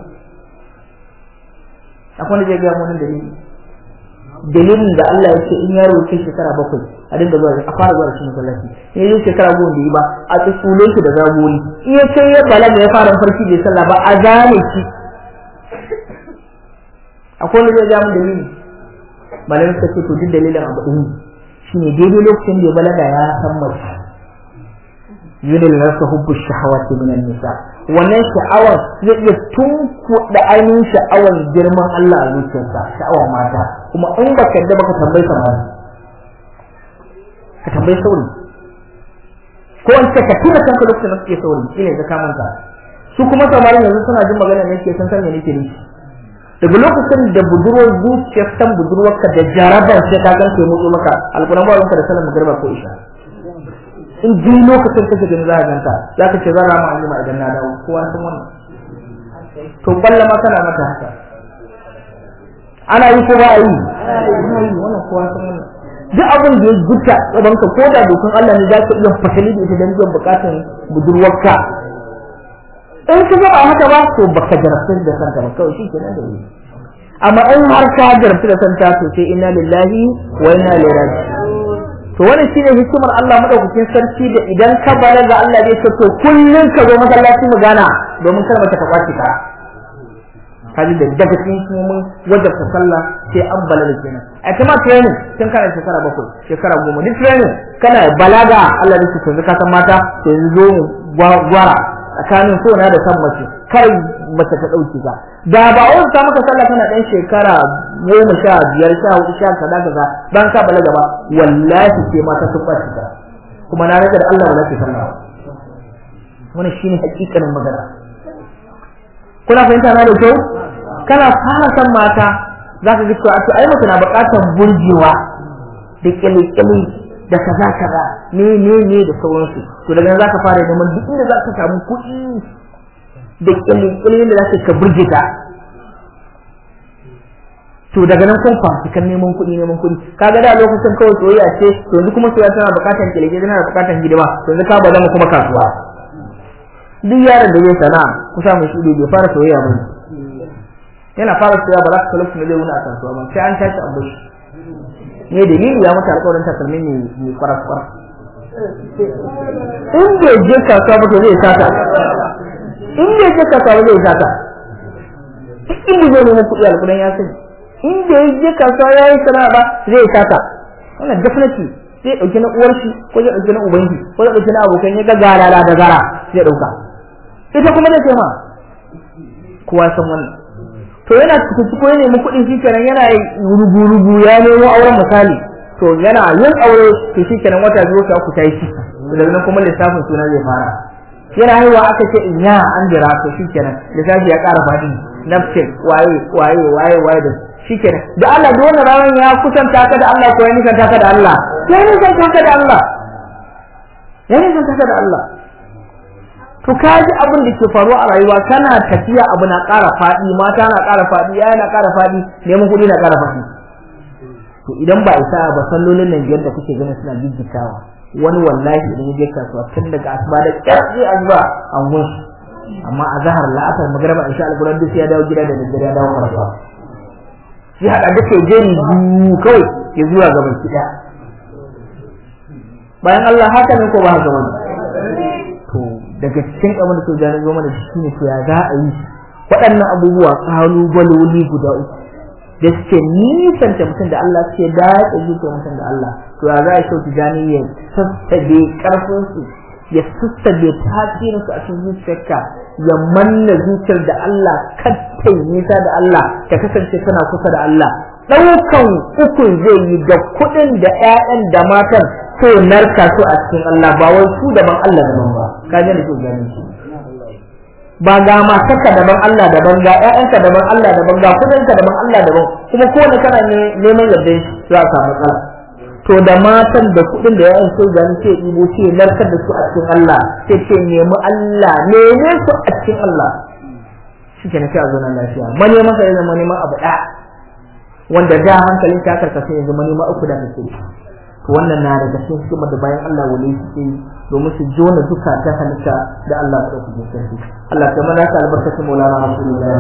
akwai wanda zai ga mun dalili dalilin da Allah ya ce in yaro ya shekara bakwai a dinga zuwa a fara zuwa cikin masallaci in yi shekara goma da yi ba a tsule shi da zagori in ya kai ya balaga ya fara farki bai sallah ba a gane shi akwai wanda zai ga mun dalili malamin suka ce to duk dalilin abu ɗin shine daidai lokacin da ya balaga ya san mace yunil rasa hubbu shahawati minan nisa wannan sha'awar zai iya tunkuɗa ainihin sha'awar girman Allah a zuciyarsa sha'awar mata kuma in ba ka yadda baka tambayi samari ka tambayi sauri ko in ce ka tura kanka lokacin da suke sauri shine ka kamanta su kuma samarin yanzu suna jin magana ne ke san san me nake nufi daga lokacin da budurwar zuciyar san budurwarka da jarabar sai ka gan kai mutsu maka alƙur'an ba da sanin magarba ko isha in ji lokacin kake gani za ka ganta za ka ce zan rama alima idan na dawo kowa san wannan to kwalla ma kana mata haka ana yi ko ba a yi ana yi wannan kowa san wannan duk abin da ya gutta gaban ka ko da dokan Allah ne za ka iya fasali da ita don biyan bukatun budurwarka in ka ga ba haka ba to baka jarabtar da santa ba kawai shi kenan da wuri amma in har ka jarabtar da santa to sai inna lillahi wa inna ilaihi raji'un to wannan shine hikimar Allah madaukakin sarki da idan ka balaga Allah zai ce to kullun ka zo masallaci mu gana domin kar mata ka kwaci ka kaji da daga cikin mun wajabta sallah sai an balaga kenan a kuma training tun kana shekara bakwai shekara goma duk training kana balaga Allah zai ce to ka san mata yanzu zo gwara tsakanin so na da san mace kar mace ta dauke ka da ba wani ta maka sallah kana dan shekara goma sha biyar sha hudu sha kaza kaza ban ka balaga ba wallahi sai mata sun kwaci ka kuma na rage da Allah ba zai sallah wannan shine hakikanin magana kuna fahimta na da kyau kana fara san mata zaka ga cewa ai mace na bukatar burgewa da kyale-kyale da kaza kaza ne ne ne da sauransu to daga nan zaka fara neman duk inda zaka samu kuɗi da kyalin da zaka ka burge ta to daga nan kun fahimci kan neman kuɗi neman kuɗi kaga da lokacin kawai soyayya ce to yanzu kuma soyayya tana buƙatar kyalke tana buƙatar hidima to yanzu ka bazama kuma kasuwa duk yaron da zai sana'a kusa mai shi bai fara soyayya ba yana fara soyayya ba za ka lokacin da zai wuni a kasuwa ba sai an tashi an bashi ne dalili ya mata alƙawarin takalmi ne mai kwaras kwaras in bai je kasuwa ba to zai sata in bai je kasuwa ba zai sata duk inda zai nemi kuɗi alƙudan ya sani in da ya je kasuwa ya yi sana'a ba zai saka wannan definitely zai dauki na uwar shi ko zai dauki na uban shi ko zai dauki na abokan ya ga galala da gara zai dauka ita kuma da ce ma kowa san wannan to yana cikin ko ya nemi kuɗin shi kenan yana rubu-rubu ya nemo auren misali to yana yin aure to shi kenan wata biyu ta ku ta yi shi daga nan kuma lissafin suna zai fara yana haihuwa aka ce in ya an jira to shi kenan lissafi ya ƙara faɗi nafsin waye waye waye waye da shi kenan da Allah da wannan ranar ya kusanta ka da Allah ko ya nisanta ka da Allah ya nisanta ka da Allah ya nisanta ka da Allah to ka ji abin da ke faruwa a rayuwa kana tafiya abu na ƙara faɗi mata na ƙara faɗi yaya na ƙara faɗi neman kuɗi na ƙara faɗi to idan ba isa ba sallolin nan biyar da kuke ganin suna jijjitawa wani wallahi idan ya je kasuwa tun daga asuba da ƙarfi asuba an gun amma a zahar la'asar magaraba insha Allah gudan duk ya dawo gida da daddare ya dawo kasuwa shi haɗa duk ya je ni kawai ya zuwa gaban kiɗa bayan Allah haka ne ko ba haka bane to daga cikin abin da ke gane zo mana shi ne to ya za a yi waɗannan abubuwa ƙalubaloli guda uku da suke nisanta mutum da Allah suke dace zuciya mutum da Allah to ya za a shauki gani ya sassabe ƙarfinsu ya sassabe tasirinsu a cikin zuciyarka ya manna zuciyar da Allah kattai nisa da Allah ta kasance tana kusa da Allah ɗaukan ukun zai yi da kuɗin da 'ya'yan da matan sai narka su a cikin Allah ba wai su daban Allah daban ba ka ji da ke gani shi ba ga matarka daban Allah daban ga ƴaƴanka daban Allah daban ga kudinka daban Allah daban kuma kowane kana neman yardan shi za a samu matsala to da matan da kudin da ƴaƴan sai gani sai ibo ce narkar da su a cikin Allah sai ce nemi Allah neme su a cikin Allah shi ke nafi a zo nan lafiya mane masa ya zama neman abu ɗaya wanda da hankalin ta karkasa ya zama neman uku da kake to wannan na daga cikin hikimar da bayan Allah wale suke yi domin su jona duka ta halitta da Allah ya ɗauki sarki Allah ta mana ka albarkacin Maulana Rasulullah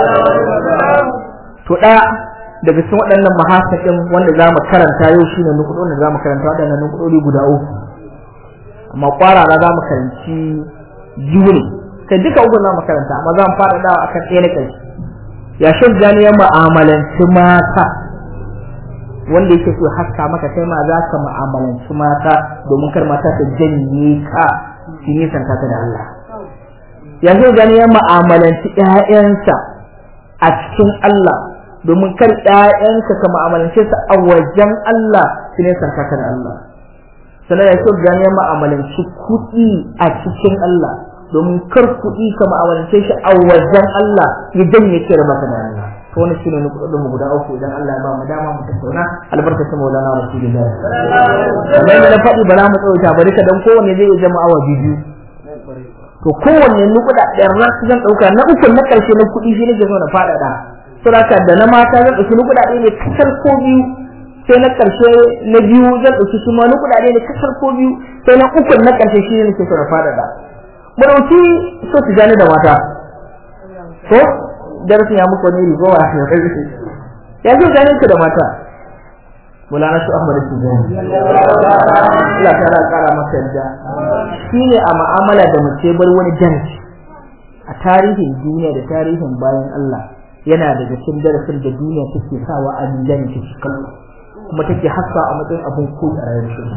to ɗaya daga cikin waɗannan mahasakin wanda za mu karanta yau shine nukudon da za mu karanta waɗannan nukudori guda uku amma kwarara za mu karanci biyu ne kai duka uku za mu karanta amma za mu faɗaɗawa akan ɗaya na ƙarshe ya shan ya mu'amalanci mata wanda yake so haska maka kai ma za ka mu'amalanci mata domin kar mata ta janye ka su yi santa ta da Allah yanzu gani ya mu'amalanci ƴaƴansa a cikin Allah domin kar ƴaƴanka ka mu'amalance su a wajen Allah su ne santa ka da Allah sannan ya so gani ya mu'amalanci kuɗi a cikin Allah domin kar kuɗi ka mu'amalance shi a wajen Allah ya janye ki da maka da Allah to wannan shine ne kudin mu guda uku idan Allah ya ba mu dama mu tattauna albarkatun Maulana Rasulullah kamar yadda na faɗi ba za mu tsauta bari ka dan kowanne zai zama awa biyu to kowanne nukuda ɗaya ran zan ɗauka na uku na ƙarshe na kuɗi shi nake so na faɗaɗa saboda da na mata zan ɗauki nukuda ɗaya ne kasar ko biyu sai na ƙarshe na biyu zan ɗauki su ma nukuda ɗaya ne kasar ko biyu sai na uku na ƙarshe shi ne nake so na faɗaɗa mu ɗauki so su gane da mata ko darasin ya muku wani rigowa ya kai ya zo ganin ku da mata mulana su ahmad tijani Allah ta kara masa yadda shine a mu'amala da mace bar wani darasi a tarihin duniya da tarihin bayan Allah yana daga cikin darasin da duniya take sawa a mizani ta kallo kuma take haska a matsayin abin koyi a rayuwar shi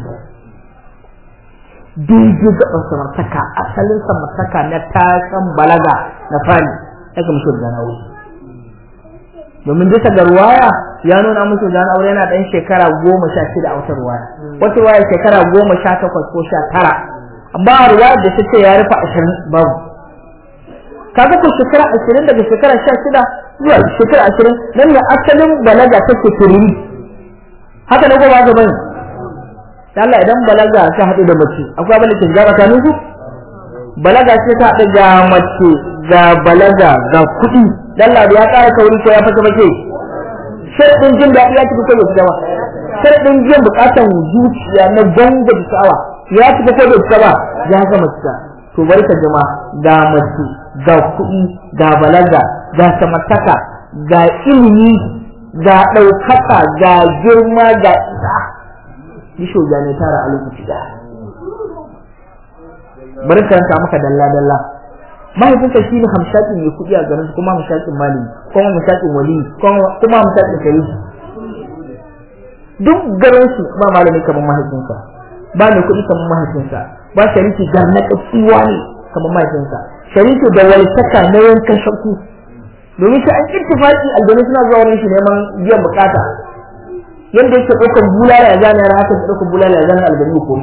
daidai gaban samartaka asalin samartaka na tasan balaga na fari daga musu da aure domin bisa ga ruwaya ya nuna musu da aure yana dan shekara goma sha shida a wata ruwaya wata ruwaya shekara goma sha takwas ko sha tara amma ruwaya da take ya rufe ashirin babu kaga ko shekara ashirin daga shekara sha shida zuwa shekara ashirin nan ne asalin balaga take turiri haka ne ko ba ga bane Allah idan balaga ta haɗu da mace akwai abin da ke gaba ta nufu balaga ce ta haɗu ga mace ga balaga ga kuɗi Allah ya ƙara kauri ko ya fata mace sharadin jin daɗi ya tafi ko bai fita ba sharadin jin buƙatan zuciya na ganga da sha'awa ya tafi ko bai fita ba ya ga mace to bari ka jima ga mace ga kuɗi ga balaga ga samartaka ga ilimi ga ɗaukaka ga girma ga isa yi shoga ne tara a lokaci ɗaya bari ka maka dalla dalla mahaifinka shi ne hamshakin mai kuɗi a garin kuma hamshakin malami kuma hamshakin wali kuma hamshakin sharifi duk garin su ba malami kamar mahaifinsa ba mai kuɗi kamar mahaifinsa ba sharifi garna tsiwa ne kamar mahaifinsa sharifi da walitaka na yankan shakku domin shi an ittifaqi aljanu suna zuwa wurin shi neman biyan bukata yadda yake ɗaukar bulala ya zane yana haka ɗaukar bulala ya zane aljanu ko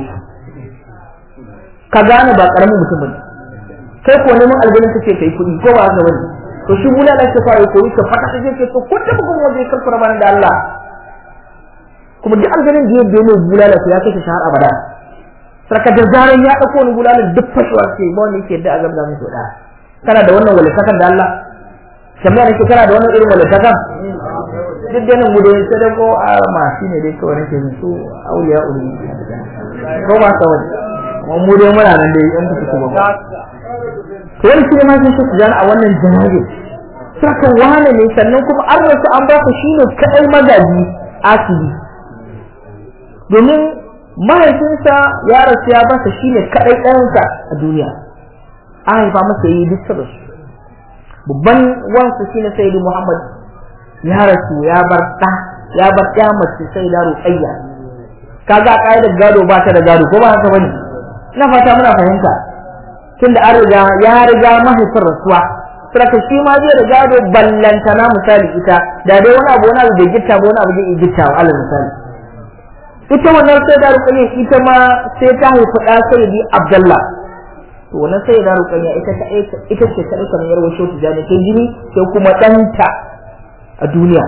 ka gane ba ƙaramin mutum bane kai ko neman aljanna kake kai kuɗi ko ba haka bane to shi bula da ka fara koyi ka fada kake ke to ko da bugun waje kan fara bana da Allah kuma duk aljannin da yadda ne bula da ya kashe shahar abada sarka da zaran ya dauko ni bula da duk fashewa ce ba wani yake da azab da musu da kana da wannan walitakan da Allah kamar yake kana da wannan irin walitakan duk da nan mu dai sai da ko a ma shine dai kawai nake su auliya uli ko ba ka wani mu dai muna nan dai an kuka ba to wani shi ne ma sun su a wannan janabi saka wane ne sannan kuma an rasu an ba ku shine kadai magaji asibi domin mahaifinsa ya rasu ya basa shine kadai ɗayansa a duniya an haifa masa yi duk da su babban wansu shine sayyidi muhammad ya rasu ya bar ɗa ya bar ɗaya mace sai da ruqayya kaga ƙa'idar gado ba ta da gado ko ba haka bane ina fata muna fahimta tunda an riga ya riga mahaifin rasuwa saka shi ma zai riga da ballantana misali ita da dai wani abu wani abu bai gitta ba wani abu zai gitta wa alal misali ita wannan sai da rukayya ita ma sai ta haifi ɗa sai bi abdullah to wannan sai da rukayya ita ta ita ce ta ɗauka yar washe ta jani ta jini sai kuma ɗanta a duniya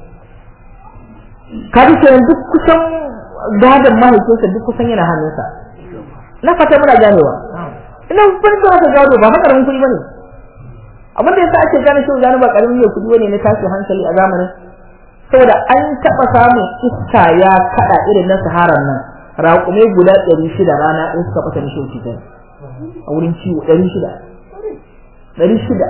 kaji kenan duk kusan gadon mahaifinsa duk kusan yana hannunsa na fata muna ganewa ina farin da aka gado ba makaramin kuɗi bane abin da yasa ake gane cewa gano ba karamin ne kuɗi bane na tashi hankali a zamanin saboda an taɓa samun iska ya kaɗa irin na saharan nan raƙumai guda ɗari shida rana ɗin suka fasa na shauki kai a wurin ciwo ɗari shida ɗari shida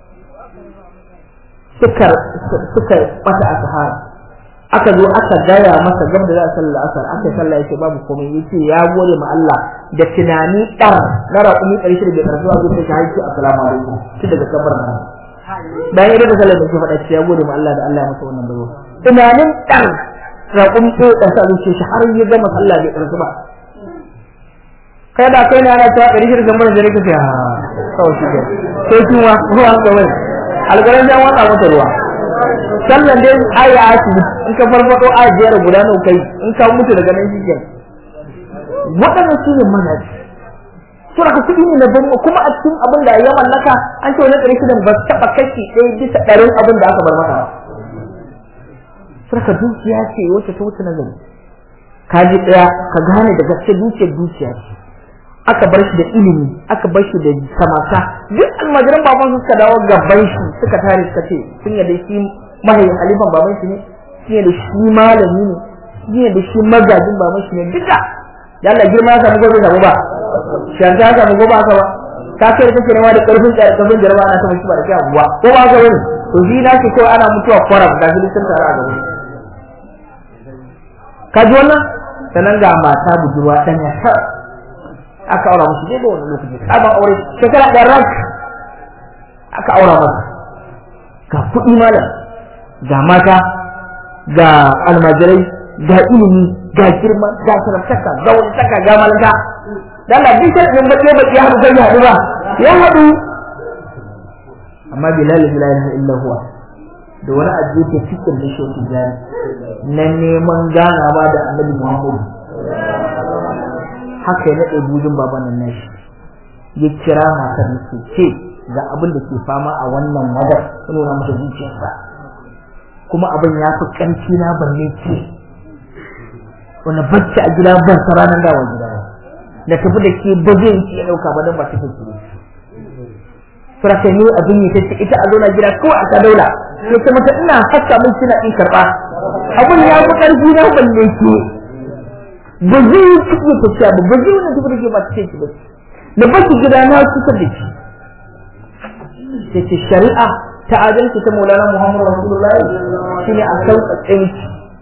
suka suka ɓata a sahara aka zo aka gaya masa gab da za a sallar asar aka yi sallah yace babu komai yace ya gode ma Allah da tunani ɗar na raƙumi ɗari shida bai ƙarfi a zuciya shi haiki assalamu alaikum shi daga kabar nan bayan idan da sallar da ke faɗa ce ya gode ma Allah da Allah ya masa wannan bazo tunanin ɗar raƙumi ɗaya ɗan sa zuciya shi har ya gama sallah bai ƙarfi ba kai da kai ne ana cewa ɗari shida kamar da nake ha kawai shi ke sai kuma ruwa kawai alƙaran ya watsa mata ruwa sallan dai aya asibiti in ka farfado a biyar guda nawa kai in ka mutu daga nan shi kenan waɗannan su ne manhaji sura ka kuɗi ne na bani kuma a cikin abin da ya mallaka an ce wani ɗari shidan ba taɓa kashi ɗaya bisa ɗarin abin da aka bar mata ba sura ka dukiya ce wacce ta wuce nazari ka ji ɗaya ka gane da gaske dukiyar dukiya ce aka bar shi da ilimi aka bar shi da samata duk almajiran baban suka dawo gaban shi suka tare suka ce sun yadda shi mahayin halifan baban shi ne sun yadda shi malami ne sun yadda shi magajin baban shi ne duka da Allah girma ya samu gobe samu ba shanta ya samu gobe aka ba ka kai da kake nema da karfin tsaya karfin jarba ana sama shi ba da kai abuwa ko ba ka wani to shi na ce kawai ana mutuwa kwaram ga shi sun tare a gaba ka ji wannan sannan ga mata budurwa ɗan ya aka aura musu dai da wani lokaci sabon aure shekara ɗan rak aka aura masa ga kuɗi malam ga mata ga almajirai ga ilimi ga girma ga sarantaka ga wani saka ga malaka dan Allah duk sai mun bace bace ya haɗu kai ya haɗu ba ya haɗu amma bilal la ilaha illa huwa da wani ajiye ke cikin da shi jari na neman ganawa da annabi Muhammad haka ya naɗe bujin baban nan nashi ya kira matar nasu ce ga abin da ke fama a wannan wadar ya nuna mata zuciyarsa kuma abin ya fi ƙarfi na balle ce wani bacci a gida ban sa ranar dawa gida ba da tafi da ke ba zai ci ya ɗauka ba don ba ta fi ki Suraka ne abin ya tace ita a zauna gida kawai a ta daula ya ce mata ina haska min suna in karɓa abin ya fi ƙarfi na balle ke ba zai yi cikin tafiya ba ba zai wani tafi da ke ba ta ce ba da baki gida na kusa da shi da ce shari'a ta adalci ta maulana muhammadu rasulullahi shi ne a sauƙaƙe miki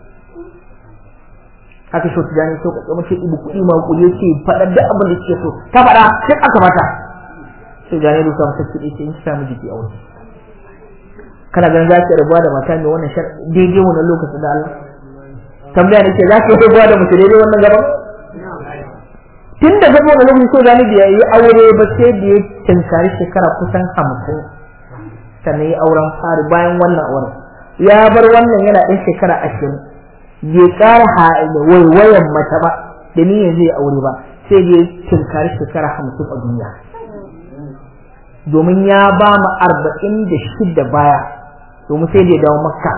haka shi tijani sauƙaƙe mace ibu kuɗi ma kuɗi ya ce faɗar da abin da suke so ta faɗa sai aka mata sai gane da samu saki ɗaya in samu jiki a wani kana ganin za ki rabuwa da mata mai wannan shar daidai wannan lokacin da Allah tambaya nake za ki rabuwa da mutum daidai wannan gaban tun da gaba wani lokaci so gani da yi aure ba sai da ya tinkari shekara kusan hamsin sannan ya auren fari bayan wannan auren ya bar wannan yana ɗan shekara ashirin bai ƙara waiwayan mata ba da niyyar zai aure ba sai da ya tinkari shekara hamsin a duniya domin ya ba mu arba'in da shida baya domin sai da ya dawo makka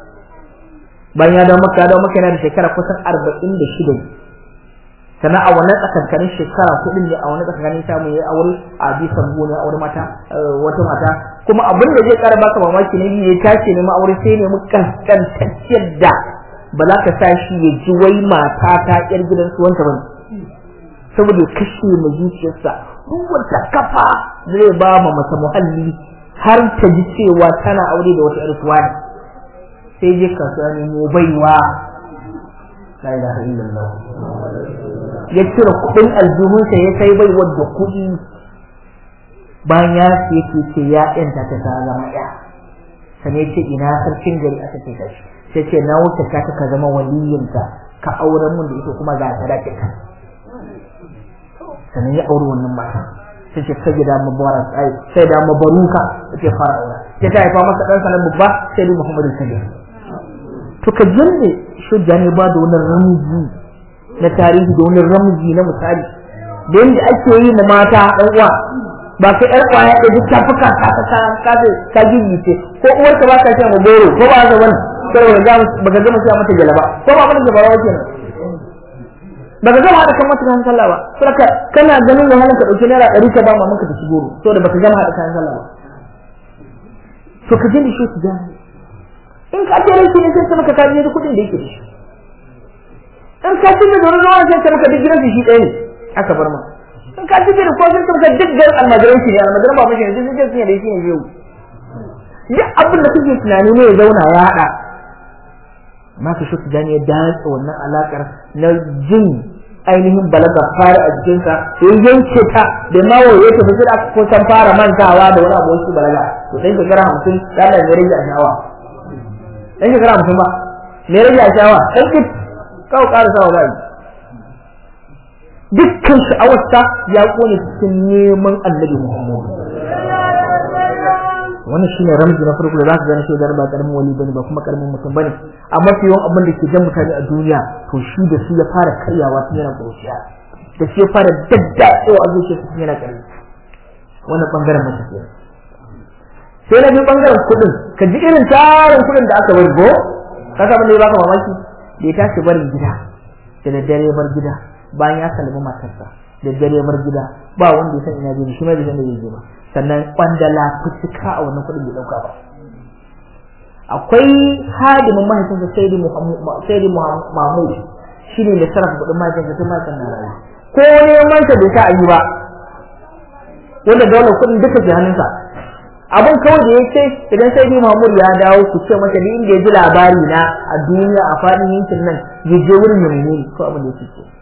bayan ya dawo makka ya dawo makka yana da shekara kusan arba'in da shida sannan a wannan tsakankanin shekara kuɗin ne a wannan tsakankanin samu ya aure a bisan gona aure mata wata mata kuma abin da zai ƙara baka mamaki ne ya tashi ne aure sai ne mu kaskantacciyar da ba za ka sa shi ya ji wai mata ta ƴar gidan su wanta bane saboda kashe mai zuciyarsa duk wata kafa zai ba ma mata muhalli har ta ji cewa tana aure da wata ƴar suwa ne sai je kasuwa ne mu baiwa la ilaha illallah ya cire kuɗin aljihunsa ya sai bai wadda kuɗi bayan ya siye ke ce ya ƴanta ta ta zama ya sannan ce ina sarkin gari aka ce ka shi sai ce na wuce ka ka zama waliyinta ka auren mun da ita kuma ga sadakin ka sannan ya auri wannan mata sai ce sai da mubarak ai sai da mabaruka sai fara aure sai ta haifa masa dan sanan babba sai da Muhammadu sallallahu alaihi to ka jinne shujja ne ba da wannan ramzi na tarihi da wani ramzi na misali da yadda ake yi ma mata ɗan uwa ba ka ƴar ƙwaya da duk tafuka ka ka ka ka ka gigice ko uwar ka ba ka ce ma goro ko ba ka wani saboda ga baka gama sai mata galaba ko ba mata gaba wace ne baka gama da kan mata kan sallah ba saboda kana ganin wahalar ka dauki naira ɗari ka ba mamanka ta ci goro saboda baka gama da kan sallah ba to ka jini shi su gane in ka ce rai ne sai ka maka kaje da kuɗin da yake da shi in ka ci da wani zuwa sai ka maka duk gidansu shi ɗaya ne aka bar ma in ka ci da ko sai ka maka duk garin almajiran shi ne almajiran ba mashi ne duk sai ne da shi ne zai duk abin da kake tunani ne ya zauna ya haɗa ma ka shi gani ya datsa wannan alakar na jin ainihin balaga fara a jikinsa ya yanke ta da ma waye ta fi da ko san fara mantawa da wani abu wasu balaga to dan shekara hamsin da Allah ya rage a shawa dan shekara hamsin ba me rage a shawa dan ki kawo ƙara sawa ba dukkan sha'awarsa ya kone cikin neman annabi Muhammad wannan shine ramzi na farko da za ka gane shi da ba karamin wali bane ba kuma karamin mutum bane amma fi yawan abin da ke jan mutane a duniya to shi da su ya fara karyawa tun yana ƙuruciya da shi ya fara daddatsewa a zuciya tun yana ƙarfi wannan bangaren mace ke sai na bi bangaren kuɗin ka ji irin tarin kuɗin da aka bari go ka san da ya baka mamaki da ya tashi barin gida da daddare ya bar gida bayan ya salmi matarsa da dare ya bar gida ba wanda ya san ina je shi ma bai san da zai je ba sannan kwandala fuska a wannan kuɗin bai ɗauka ba akwai hadimin mahaifinsa sayyidi sayyidi mahmud shi ne da sarrafa kuɗin mahaifinsa tun mahaifin na rayu ko neman sa bai sa a yi ba wanda daular kuɗin duka ke hannunsa abin kawai da ya ce idan sayyidi mahmud ya dawo ku ce masa duk inda ya ji labari na a duniya a faɗin yankin nan ya je wurin ya nemi ko abin da ya ce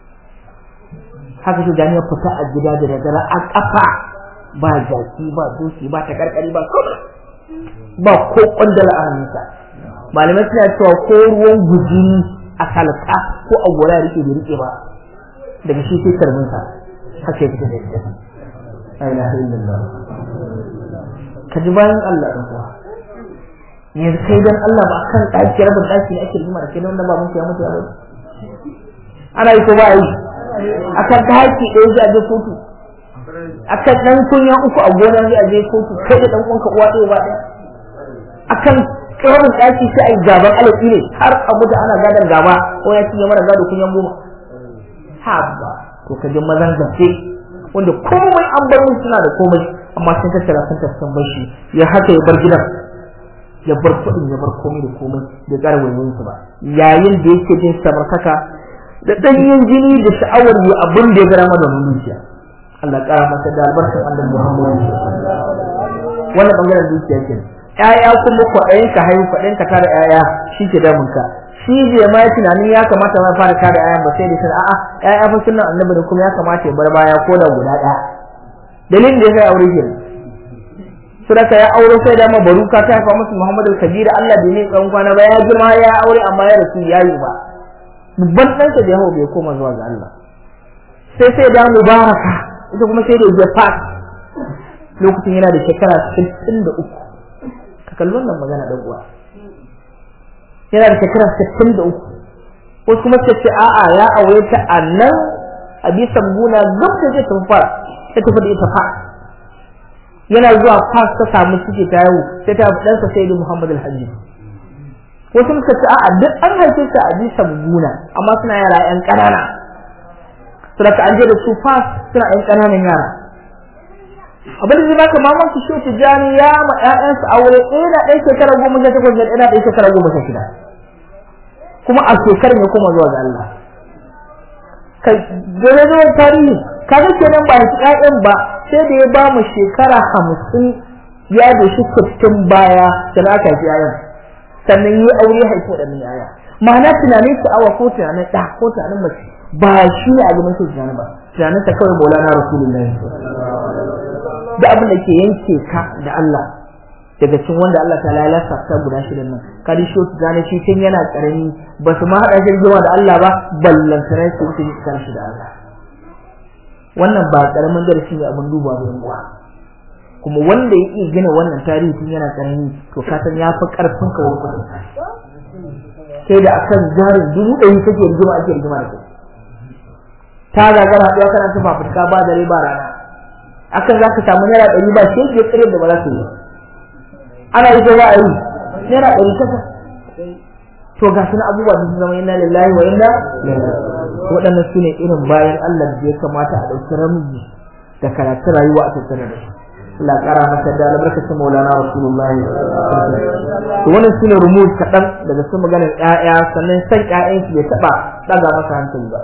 haka shi gani ya fita a gida da daddare a kafa ba jaki ba doki ba ta karkari ba kuma ba ko kwandala a hannunsa malamai suna cewa ko ruwan gujini a salka ko a gora ya rike bai rike ba daga shi sai karbinsa haka ya fita da ita la ilaha illallah ka ji bayan Allah ɗan uwa yanzu kai dan Allah ba kan ɗaki rabin ɗaki ne ake rigima da kai wanda ba mun ya mutu ya mutu ana yi ko ba yi akan daki ɗaya zai je kotu akan ɗan kunya uku a gona zai je kotu kai da ɗan uwanka uwa ɗaya ba ɗaya akan ƙaramin ɗaki sai a yi gaban alaƙi ne har a mutu ana gadon gaba ko ya cinye mara gado kunyan goma ha ba to ka ji mazan gaske wanda komai an bar mun suna da komai amma sun tattara sun tattara bar shi ya haka ya bar gidan ya bar kuɗin ya bar komai da komai bai ƙara wayoyin su ba yayin da yake jin samartaka da ɗanyen jini da sha'awar yi abin da ya gara mana zuciya Allah ƙara masa da albarkar annabi Muhammad wannan bangaren zuciya ke ƴaƴa kuma kwaɗayin ka haihu kwaɗayin ka tara ƴaƴa shi ke damun ka shi bai ma tunanin ya kamata ma fara tara ƴaƴan ba sai da sun a'a ƴaƴa fa sunan annabi da kuma ya kamata ya bar baya ko da guda ɗaya dalilin da ya kai aure ke suraka ya aure sai da mabaruka ta haifa musu Muhammadu Kabira Allah bai ne tsawon kwana ba ya girma ya aure amma ya rasu ya yi ba babban ɗansa da yawo bai koma zuwa ga Allah sai sai da mubaraka ita kuma sai da ya fat lokacin yana da shekara 63 ka kalli wannan magana dan uwa yana da shekara 63 wasu kuma suka ce a'a ya aure ta a nan a bisan guna gab da zai tafi fara ta tafi da ita fa yana zuwa fas ta samu ciki ta yau sai ta fi ɗansa sai da Muhammad al-Hajji wasu suka ce a'a duk an haife ta a bisan guna amma suna yara yan ƙanana suna ka an je da su fas suna yan ƙananan yara abin da zai baka mamaki shi tijani ya ma ƴaƴansa aure ɗaya na ɗaya shekara goma sha takwas da ɗaya na ɗaya shekara goma sha shida kuma a shekarar ya koma zuwa ga Allah kai gare da tarihi kaga kenan ba shi ƴaƴan ba sai da ya ba mu shekara hamsin ya da shi sittin baya da na aka ƴaƴan sannan yi aure haifu da min ƴaƴa ma'ana tunanin sha'awa ko tunanin ɗa ko tunanin mace ba shi ne a gaban su tunanin ba tunanin ta kawai maulana rasulullahi da abin da ke yanke ka da Allah daga cikin wanda Allah ta lalasa ta guda shirin nan kadi shi su gane shi tun yana karami ba su ma hada shi da Allah ba ballan sanar su su kan shi da Allah wannan ba karamin darasi ne abin duba da uwa kuma wanda ya iya gina wannan tarihi tun yana karami to ka san ya fi karfin ka wurin sai da akan jarin dubu ɗari kake rigima ake rigima da kai ta gagara haɗuwa kana ta fafutuka ba dare ba rana akan za ka samu naira ɗari ba shi ke tsire da ba za su yi ana yi za a yi naira ɗari kasa to ga su abubuwa sun zama inna lillahi wa inna waɗannan su ne irin bayan Allah da ya kamata a ɗauki ramji da karatun rayuwa a tattare da su Allah ƙara masa da albarkacin maulana rasulullahi to wannan su ne rumus kaɗan daga su maganar ƴaƴa sannan san ƴaƴan su bai taɓa ɗaga masa hankali ba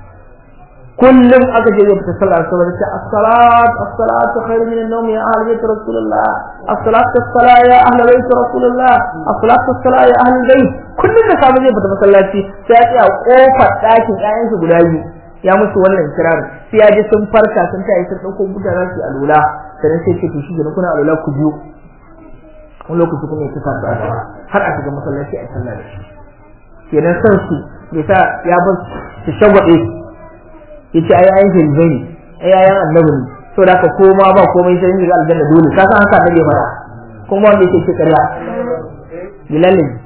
kullum aka je zai fita sallah saboda ce as-salat as-salatu khairu min an-nawm ya ahli bayt rasulullah as-salatu as-salat ya ahli bayt rasulullah as-salatu as-salat ya ahli bayt kullum da samu zai fita masallaci sai ya tsaya kofar ɗakin ƴaƴan su guda biyu ya musu wannan kirar sai ya ji sun farka sun tayi sun dauko gudanar su alula sannan sai ce to shi ne kuna alula ku biyu wani lokaci kuma ya ta sa har a shiga masallaci a sallah da shi kenan san su bai sa ya bar su shagwabe yace ai ayin shirbai ne ai ayan annabi ne to da ka koma ba komai sai ga aljanna dole ka san haka nake fara kuma wanda yake cikin ƙarya bilal ne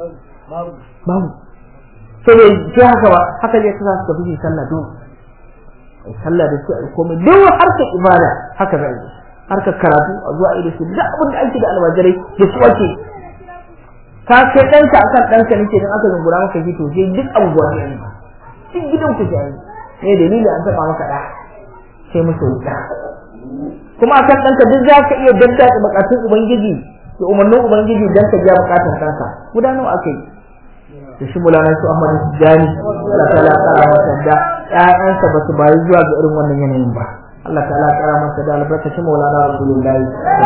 babu to bai ce haka ba haka ne kasa su tafi sallah to sallah da su ai komai duk harkar ibada haka zai yi harkar karatu a zuwa ido su duk abin da ake da almajirai da su ake ka kai ɗanka akan ɗanka nake don aka zungura maka ji to je duk abubuwa ne duk gidan ku ji ne dalili an taba maka da sai musu wuta kuma akan danka duk za ka iya daddace bukatun ubangiji da umarnin ubangiji dan ka biya bukatun kanka guda nawa akai da shi mulana su Ahmad Tijani Allah ta'ala kara masa da ƴaƴansa ba su bayi zuwa ga irin wannan yanayin ba Allah ta'ala kara masa da albarkacin Maulana Rasulullahi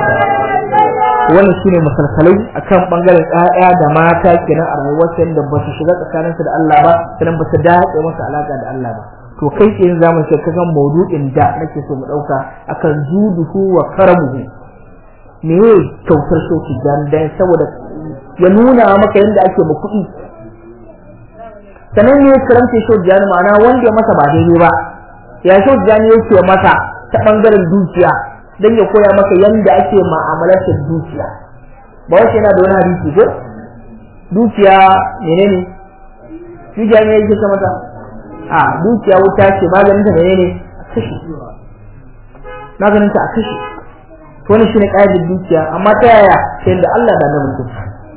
wannan shine misalsalai akan bangaren ƴaƴa da mata kenan a rayuwar da ba su shiga tsakaninsu da Allah ba sannan ba su dace masa alaka da Allah ba to kai tsaye za mu shirka kan maudu'in da nake so mu ɗauka akan juduhu wa karamuhu me ye kyautar shoki dan dan saboda ya nuna maka yadda ake ma kuɗi sannan ne karamce shoki jani ma'ana wanda ya masa ba daidai ba ya shoki jani yake masa ta ɓangaren dukiya dan ya koya maka yadda ake ma'amalatar dukiya ba wace yana da wani hadisi ko dukiya menene dukiya ne yake ta mata a dukiya wuta ce maganin ta menene kashi maganin ta a kashi to wannan shine kaidar dukiya amma ta yaya sai da Allah da nan mutum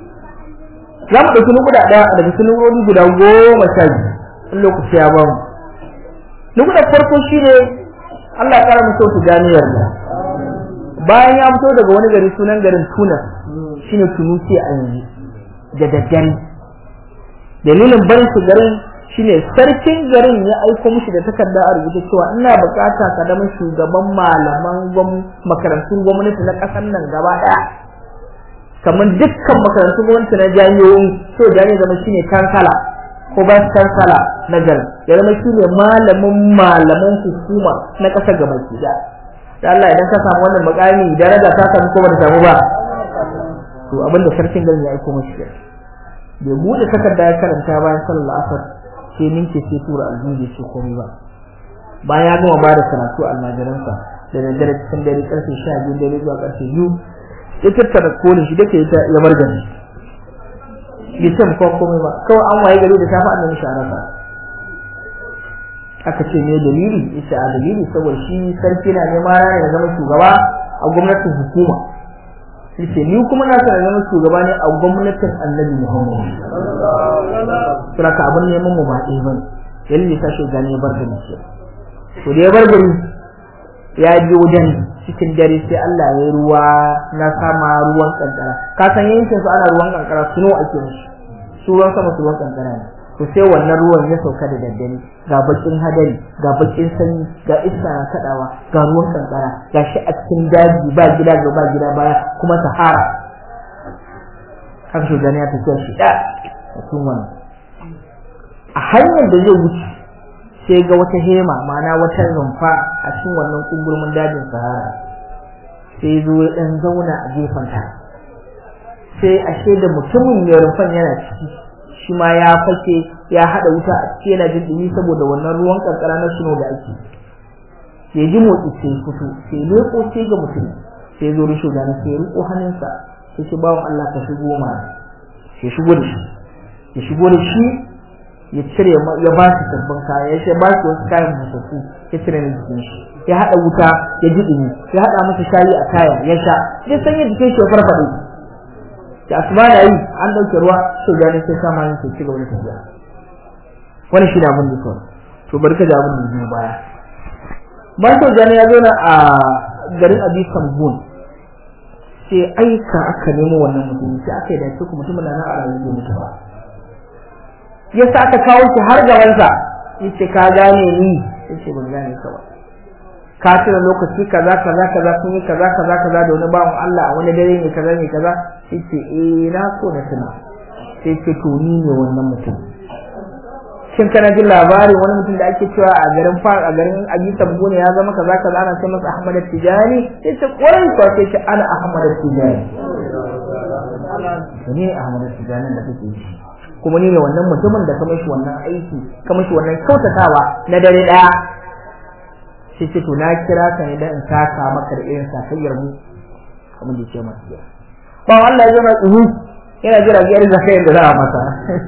za mu dauki nukuda daya daga cikin nurori guda goma sha biyu in lokaci ya bamu nukuda farko shine Allah ya kara musu ganiyar da bayan ya fito daga wani gari sunan garin Tunis shine Tunisia a yanzu da daddare dalilin barin su garin shine sarkin garin ya aiko mishi da takarda a rubuce cewa ina bukata ka zama shugaban malaman makarantun gwamnati na kasar nan gaba daya kamar dukkan makarantun gwamnati na jami'o'i so jami'a zama shine kansala ko ba kansala na garin ya zama shine malamin malaman hukuma na kasar gaba ki da da Allah idan ka samu wannan makami daraja ta samu ko ba ta samu ba to abinda sarkin garin ya aiko mashi kenan bai bude takarda ya karanta bayan sallar asar sai ninke sai tura aljihu ce komai ba bayan ya gama bada karatu almajiransa da daddare cikin dare karfe sha biyu dare zuwa karfe biyu ya tattara kolin shi dake ya bar gani ya ce mu komai ba kawai an waye gari da safa annabi shi arafa aka ce me dalili yace a dalili saboda shi sarki na neman rana ya zama shugaba a gwamnatin hukuma yace ni kuma na sanar zama shugaba ne a gwamnatin Annabi Muhammad saboda abin neman mu ba ɗaya bane yalle ta shi gane bar gari ce to da ya bar gari ya je wajen cikin dare sai Allah ya yi ruwa na sama ruwan kankara ka san yankin su ana ruwan kankara suno ake mishi su ruwan sama su ruwan kankara ne to sai wannan ruwan ya sauka da daddare ga bakin hadari ga bakin sanyi ga iska na kadawa ga ruwan kankara ga shi a cikin daji ba gida ga ba gida baya kuma sahara haka shi gani ya tafiya shi da cikin wannan a hanyar da zai wuce sai ga wata hema ma'ana wata rumfa a cikin wannan kungurmin dajin sahara sai zo ya dan zauna a gefen ta sai ashe da mutumin ya rumfan yana ciki shi ma ya fake ya hada wuta a cikin yana jin dumi saboda wannan ruwan kankara na suno da ake ya ji motsi sai fito sai leko sai ga mutum sai zo risho da na sai riko hannunsa sai ce bawon Allah ka shigo ma ya shigo da shi ya shigo da shi ya cire ya ba shi sabbin kaya ya ba shi wasu kayan musassu ya cire na jikin shi ya hada wuta ya ji dumi ya hada masa shayi a kaya ya sha ya sanya jikin shi ya farfade da asuba da yi an dauke ruwa sai gani sai sama yin sai ci gaba da tafiya wani shi ne abin da kawai to bari ka ji abin da zai baya bayan sau gani ya zauna a garin abi sambun sai aika aka nemo wannan mutum sai aka yi da su mutumin nan a rayuwar da mutu ba ya sa aka kawo shi har gabansa ya ce ka gane ni ya ce ban gane ka ba ka tuna lokaci kaza kaza kaza kun yi kaza kaza kaza da wani bawan Allah a wani dare ne kaza ne kaza sai ce eh na so na tuna sai ce to ni ne wannan mutum shin kana jin labarin wani mutum da ake cewa a garin far a garin Abisan Bune ya zama kaza kaza ana ce masa Ahmad Tijani sai ce kwarai ko sai ce ana Ahmad Tijani ne Ahmad Tijani da kake yi kuma ni ne wannan mutumin da ka mashi wannan aiki ka mashi wannan kyautatawa na dare daya sai ce to na kira ka ne dan in saka maka da irin sakayyar mu kamar da ce masa ya ba Allah ya zama tsuru yana jira ga irin sakayyar da za a masa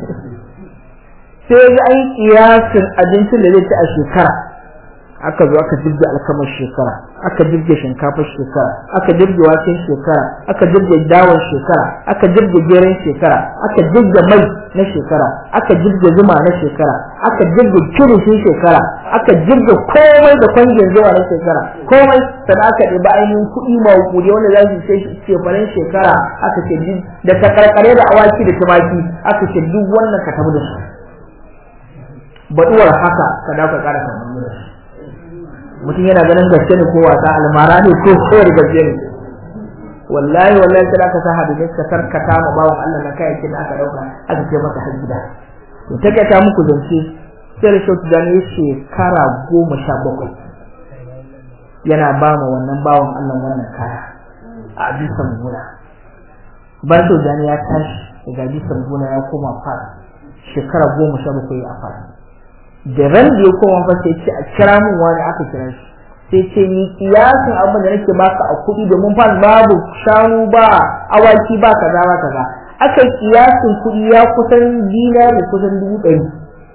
sai ga an kiyasin abincin da zai ci a shekara aka zo aka jirge alkamar shekara aka jirge shinkafar shekara aka jirge waken shekara aka jirge dawon shekara aka jirge geren shekara aka jirge mai na shekara aka jirge zuma na shekara aka jirge kirishin shekara aka jirge komai da kwangin zuwa na shekara komai sannan aka ɗiba ainihin kuɗi mawukuri wanda za su sai shefanen shekara aka ce da takarkare da awaki da tumaki aka ce duk wannan ka tabu da su baɗuwar haka ka dawo ka ƙara kamar da shi mutum yana ganin gaske ne ko wasa almara ne ko kowar gaske ne wallahi wallahi sai aka sa hadisi ka karkata ma bawan Allah na kayayyakin da aka dauka aka ce masa har gida to take ta muku zance sai da shautu da ne shekara goma sha bakwai yana ba ma wannan bawan Allah wannan kaya a bisan gona bar to da ya tashi daga bisan gona ya koma fara shekara goma sha bakwai a fara da ran da ya koma fa sai ce a kira mun wani aka kira shi sai ce ni kiyasin abin da nake baka a kuɗi domin fa babu shanu ba awaki ba kaza ba kaza aka kiyasin kuɗi ya kusan dinari kusan dubu ɗari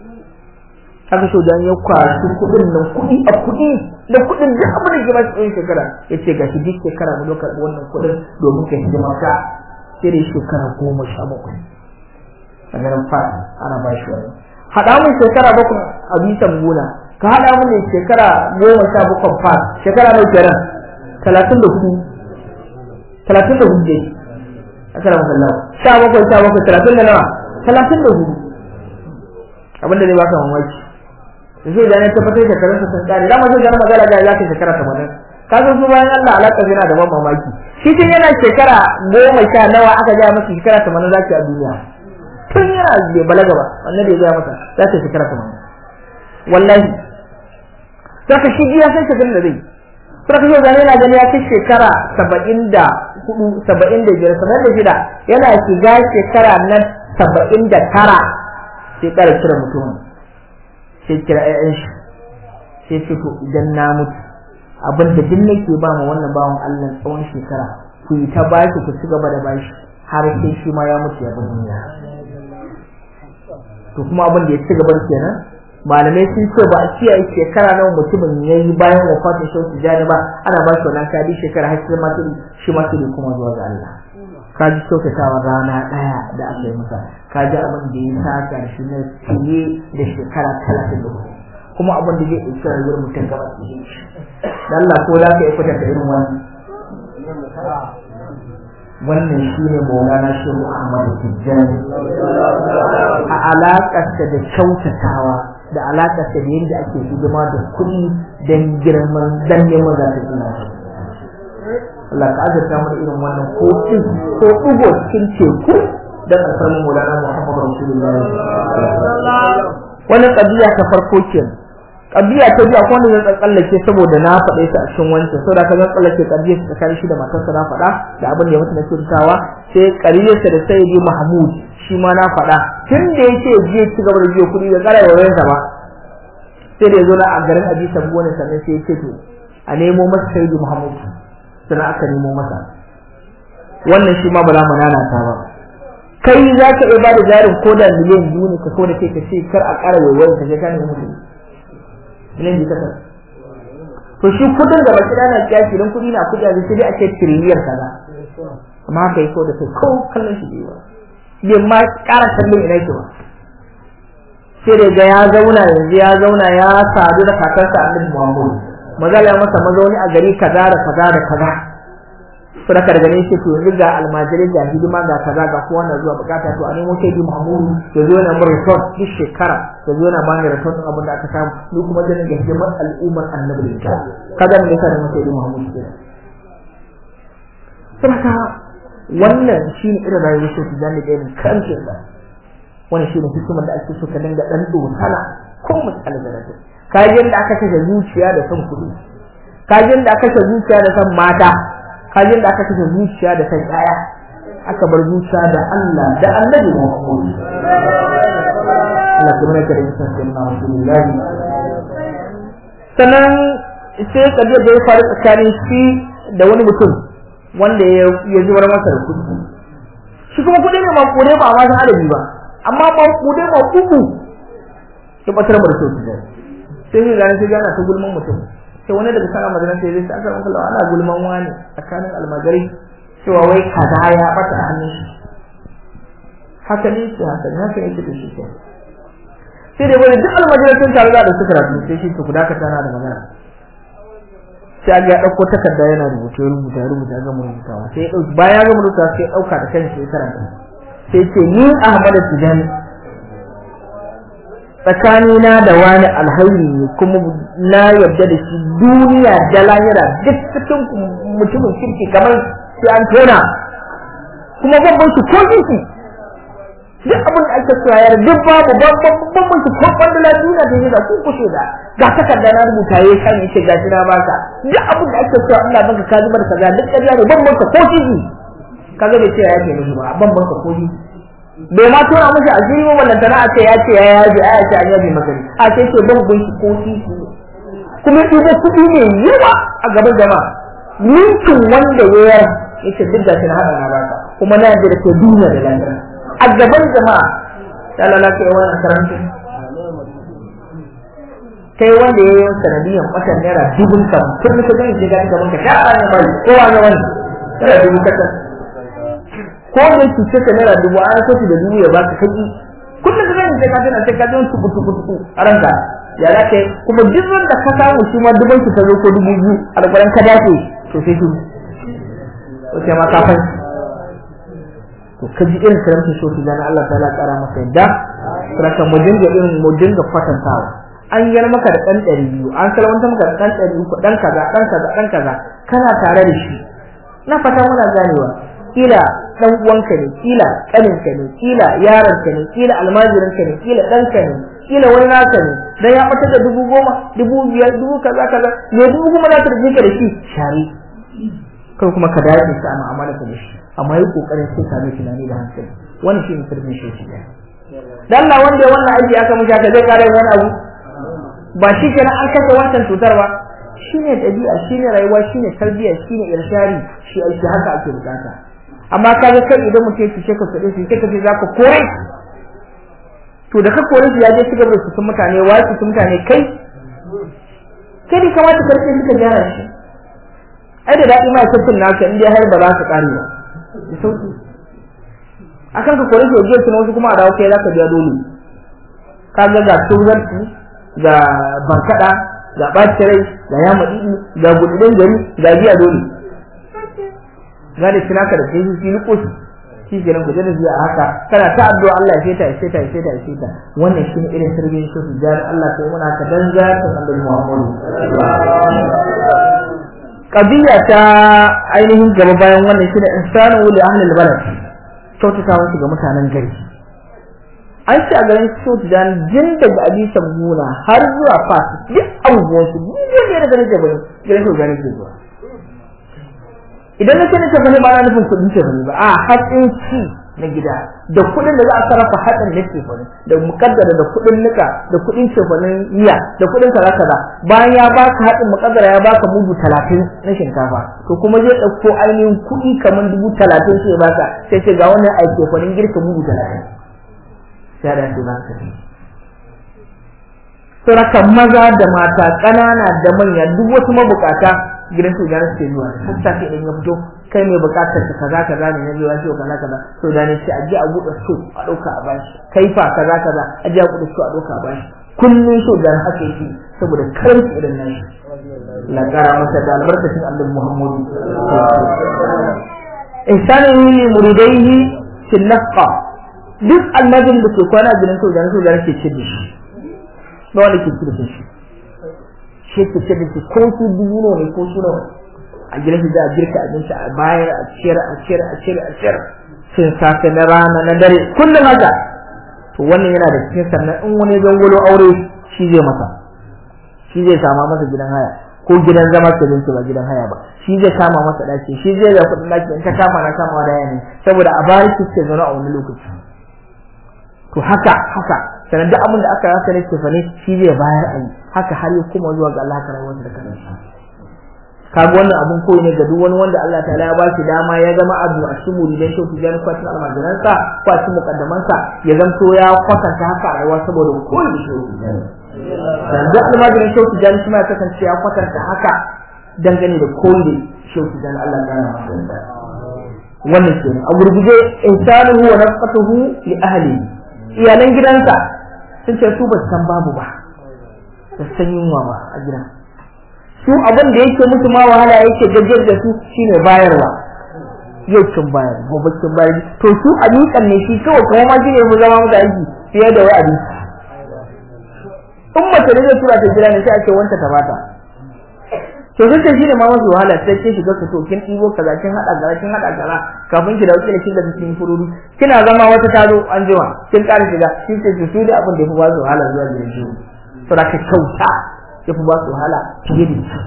aka so dan ya kwashi kuɗin nan kuɗi a kuɗi da kuɗin duk abin da ke ba shi shekara ya ce ga shi duk shekara mu karɓi wannan kuɗin domin ka hidima ka sai da shekara goma sha bakwai a garin fa ana ba shi wani haɗa mun shekara bakwai a bisan gona ka haɗa mun shekara goma sha bakwai fa shekara mai kenan talatin da hudu talatin da hudu dai akara masallah sha bakwai sha bakwai talatin da nawa talatin da hudu abinda zai baka mamaki da zai gane tabbatar da karanta sun kare dama zai gane magana ga za ka shekara tamanin ka san su bayan Allah alaƙa yana da ban mamaki shi tun yana shekara goma sha nawa aka gaya masa shekara tamanin za ki a duniya tun yana bai balaga ba wannan da ya gaya masa za ta shekara tamanin wallahi za ka shi ya san shekarun da zai kuma kashe zane yana gani ya kai shekara saba'in da hudu saba'in da biyar saba'in da shida yana shiga shekara na saba'in da tara sai kara kira mutumin sai kira ƴaƴan shi sai ce to idan na mutu abin da duk nake ba ma wannan bawan Allah tsawon shekara ku yi ta bashi ku ci gaba da bashi har sai shi ma ya mutu ya bar duniya to kuma abin da ya ci gaba kenan malamai sun ce ba a kiyaye shekara nawa mutumin ya yi bayan wafatin shi tijani ba ana ba shi wannan kadi shekara har sai ma shi ma sai kuma zuwa ga Allah ka ji kyautatawa rana ɗaya da aka yi masa ka ji abin da ya saka da shi na fiye da shekara talatin da hudu kuma abin da zai ɗauki rayuwar mutum gaba da shi Allah ko za ka iya kwatanta irin wannan wannan shi ne maulana shi Muhammad Tijjani a alaƙarsa da kyautatawa da alaƙarsa da yadda ake hidima da kuɗi don girman dan neman zafin ina Allah ka azurta mu irin wannan ko ko ɗigo cikin teku don alfarmin maulana Muhammad Rasulullah wannan ƙabiya ta farko kenan kabiya ta biya ko wanda zan tsallake saboda na faɗe ta a cikin wancan saboda ka zan tsallake kabiya ta tsakanin shi da matarsa na faɗa da abin da ya mutu na kyautawa sai kariyarsa da sayyidi mahmud shi ma na faɗa tun da yake je ci gaba da biyo kuɗi da ƙara yawan ba sai da ya zo na a garin abi sabu wani sannan sai ya ce to a nemo masa sayyidi mahmud sannan aka nemo masa wannan shi ma ba za mu nanata ba kai za ka iya ba da jarin ko da miliyan biyu ne ka so da kai ka ce kar a ƙara yawan ka je ka nemi mutum miliyan biyu kasar to shi kudin da baki dana kiyasi don kudi na kudi a sai dai a ce tiriliyan kaza amma haka yi ko da kai ko kallon shi biyu ba bai ma ƙara kallon ina yake ba sai da ga ya zauna yanzu ya zauna ya sadu da kakarsa annabi Muhammad magana ya masa mazauni a gari kaza da kaza da kaza to da daga ne shi to yanzu ga almajiri ga hidima ga kaza ga kowa na zuwa bukata to a nemo sai di Muhammadu ya zo na mura report duk shekara ya zo na bani report din abin da aka samu ni kuma zan ga hidimar al'ummar annabi da kaga me yasa da sai di Muhammadu ke saboda wannan shine irin rayuwar shi da ne irin kancin da wannan shine hikimar da ake so ka dinga dan dosana ko misali da rage kajin da aka kashe zuciya da son kuɗi kajin da aka kashe zuciya da son mata kajin da aka kashe zuciya da san yaya aka bar zuciya da Allah da Annabi Muhammad Allah kuma ne kare san sai na Rasulullah sanan sai kaje da ya faru tsakanin shi da wani mutum wanda ya ya zubar masa da kudi shi kuma kudi ne ma kudi ba ma san adabi ba amma ma kudi ma kuku ya batar da su sai sai ga sai yana ta gulman mutum sai wani daga sana madina sai zai aka maka lawa ana gulman wani tsakanin almajari cewa wai kaza ya bata a hannun shi haka ne shi haka ne haka yake da shi sai sai dai wani duk almajirai sun taru da suka rabu sai shi to ku dakata na da magana sai ga ya dauko takarda yana rubuta rubuta rubuta ga mu rubutawa sai ya dauki bayan ga rubuta sai ya dauka da kanshi sai karanta sai ce ni Ahmad Tijani tsakanina da wani alhairi ne kuma na yarda da shi duniya da lahira duk cikin mutumin kirki kamar sai an tona kuma babban shi ko kirki duk abin da ake cewa yar duk babu babban shi ko kwandala duniya da yana ku kushe da ga takarda na rubuta ya kan yace gashi na baka duk abin da ake cewa Allah baka ka zubar kaza duk kaza ne babban ka ko kirki kaga bai ce ya yake mishi ba babban ka ko kirki bai ma tura mushi a jiri wannan tana a ce ya ce ya yaji a ce an yaji magani a ce ce ban gun shi ko titi kuma idan kuɗi ne yawa a gaban jama'a ninkin wanda ya yar yace duk da na hada na baka kuma na yarda da ke duniya da lafiya a gaban jama'a ya lalata ya wannan karanta kai wanda ya yi sanadiyan watan naira dubun kan tun da ka gani sai ga gaban ka sha ne bai kowa ne wani naira dubu kasan ko da yake ce ka naira dubu an so da dubu ya baka kaki kullum da zan sai ka tana sai ka ji tuku tuku tuku a ranka ya za ka kuma duk wanda ka samu shi ma dubun ki ta zo ko dubu biyu a alƙaran ka dace to sai shi to sai ma ka fanci to ka ji irin karamcin shoki da Allah ta la ƙara masa yadda saka mu dinga irin mu dinga kwatantawa an yar maka da ɗan ɗari biyu an salwanta maka da ɗan ɗari uku ɗan kaza ɗan kaza ɗan kaza kana tare da shi na fata muna ganewa kila dan uwanka ne kila kaninka ne kila yaronka ne kila almajirinka ne kila ɗanka ne kila wani naka ne dan ya ɓata da dubu goma dubu biyar dubu kaza kaza me dubu goma za ta rike ka da shi share kai kuma ka dace ka mu'amala ka da shi amma yi kokarin sai ka mai tunani da hankali wannan shi ne sirrin shi shi dan Allah wanda ya wannan aiki aka mishi haka zai kare wani abu ba shi kenan an kashe wancan cutar ba shine dabi'a shine rayuwa shine tarbiyya shine irshari shi aiki haka ake bukata amma kaga kai idan mutum ya fice ka sade shi kai kace zaka kore to da ka kore shi ya je cigaba da su mutane wai su mutane kai kai ne kamata ka rike suka gyara shi ai da dadi ma sai naka in dai har ba za ka kare ba da sauki akan ka kore shi ya je wasu kuma a dawo kai zaka biya dole kaga ga tuzarci ga bankada ga ɓaci rai ga ya maɗiɗi ga gudun gari ga biya dole ga da sinaka da sai shi ni koshi shi ke nan kuje da biya haka kana ta addu'a Allah ya feta ya feta ya feta ya feta wannan shi ne irin sirrin shi su jari Allah sai muna ka dan za ta annabi Muhammadu qadiya ta ainihin gaba bayan wannan shi ne insanu li ahli al-balad kyautatawa ga mutanen gari an ce a garin Sudan jin daga Abisa Muna har zuwa Fas duk abubuwan su duk ne daga nake bane garin Sudan ke zuwa idan na ce ta bane ba na nufin kudin ce bane ba a hatsin ci na gida da kudin da za a sarrafa hatsin da ke bane da mukaddara da kudin nika da kudin ce bane miya da kudin kaza kaza bayan ya baka hatsin mukaddara ya baka mudu talatin na shinkafa to kuma zai ɗauko ainihin kuɗi kamar dubu talatin sai ya baka sai ce ga wannan aike kwanin girka mudu talatin sai da su zaka tafi surakan maza da mata ƙanana da manya duk wasu mabukata gidan su gane suke zuwa hatta sai idan ya fito kai mai bukatar ka kaza kaza ne na biya shi kaza kaza to da ne sai aje a buɗe su a ɗauka a bashi kai fa kaza kaza aje a buɗe su a ɗauka a bashi kullun so da haka yake saboda karanci irin nan la kara masa da albarkacin Allah Muhammadu ihsanu li muridaihi fil nafqa duk almajin da ke kwana gidan soja na soja ke ce da shi ba wanda ke ce da shi shi ke ce da shi ko su dubu ne ko su nawa a gidan shi za a girka abinci a bayar a ciyar a ciyar a ciyar a ciyar sun safe na rana na dare kullum haka to wannan yana da cikin sannan in wani zangolo aure shi zai masa shi zai sama masa gidan haya ko gidan zama ke binci ba gidan haya ba shi zai kama masa daki shi zai da kuɗin daki in ta kama na kama da yani saboda a bari ki ce zaune a wani lokaci to haka haka sanan duk abin da aka rasa ne tefane shi zai bayar a yi haka har ya kuma zuwa ga Allah ka rayuwar da kana shi kaga wannan abun koyi ne ga duk wani wanda Allah ta'ala ya ba shi dama ya zama abu a cikin muridan shi tijan kwatin almajiransa ko a cikin mukaddamansa ya zanto ya kwatanta haka a rayuwa saboda koyi da shi yanzu almajirin shi tijan shi ma ya kasance ya kwatanta haka dangane da koyi da shi tijan Allah ya masa wannan kenan a gurguje insanuhu wa nafqatuhu li ahlihi iyalan gidansa sun ce su ba su san babu ba da san yunwa ba a gidan su abin da yake musu ma wahala yake gajiyar da su shine bayarwa yau kin bayar gobe kin bayar to su a miƙan ne shi kawai kuma ma shine mu zama musu aiki fiye da wai abinci in mace ne zai tura ta gida ne sai ake wanta ta bata to sun ce shine ma masu wahala sai ke shiga ka to kin ɗibo kaza kin haɗa kaza kin haɗa kaza kafin ki dawo kina kin da cikin fururu kina zama wata taro an jima kin ƙara shiga kin ce su da abin da ya fi ba su wahala zuwa gidan shi to da ka kyauta ya fi ba su wahala fiye da shi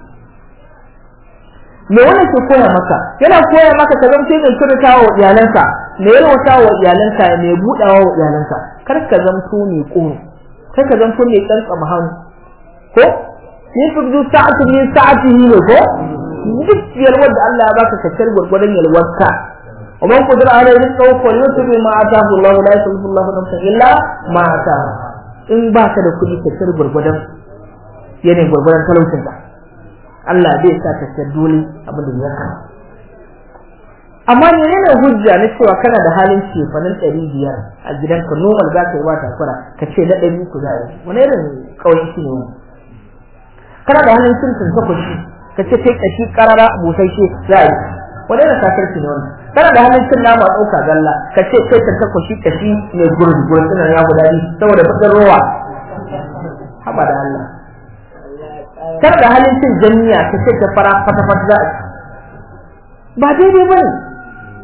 me wannan ke koya maka yana koya maka ka zama mai kyautata wa iyalanka me yalwata wa iyalanka me buɗawa wa iyalanka kar ka zamto mai ƙoro kar ka zamto mai ƙanƙama hannu ko yusuf sa'atu min sa'atihi ne ko duk yalwar da Allah ya baka ka kar gurgurdan yalwarka ومن قدر عليه رزقه فليؤتي بما آتاه الله لا يكلف الله نفسا إلا ما آتاه in baka da kuɗi ka kar gurgurdan yanayin gurgurdan talaucin ka Allah bai sa ka kar dole abin da ya kama amma ne yana hujja na cewa kana da halin cefanin ɗari biyar a gidanka normal za ka yi ba takura ka ce na ɗari ku za a yi wani irin ƙauyen shi ne wani kana da hannun cin tun takwashi ka ce kai kashi karara busasshe za a yi wani da sakarci ne wannan kana da hannun cin nama ɗauka galla ka ce kai ta takwashi kashi ne gurin gurin ɗin ya guda biyu saboda fitar rowa haba da Allah kana da hannun cin jami'a ka ce ta fara fata fata za a yi ba daidai ba ne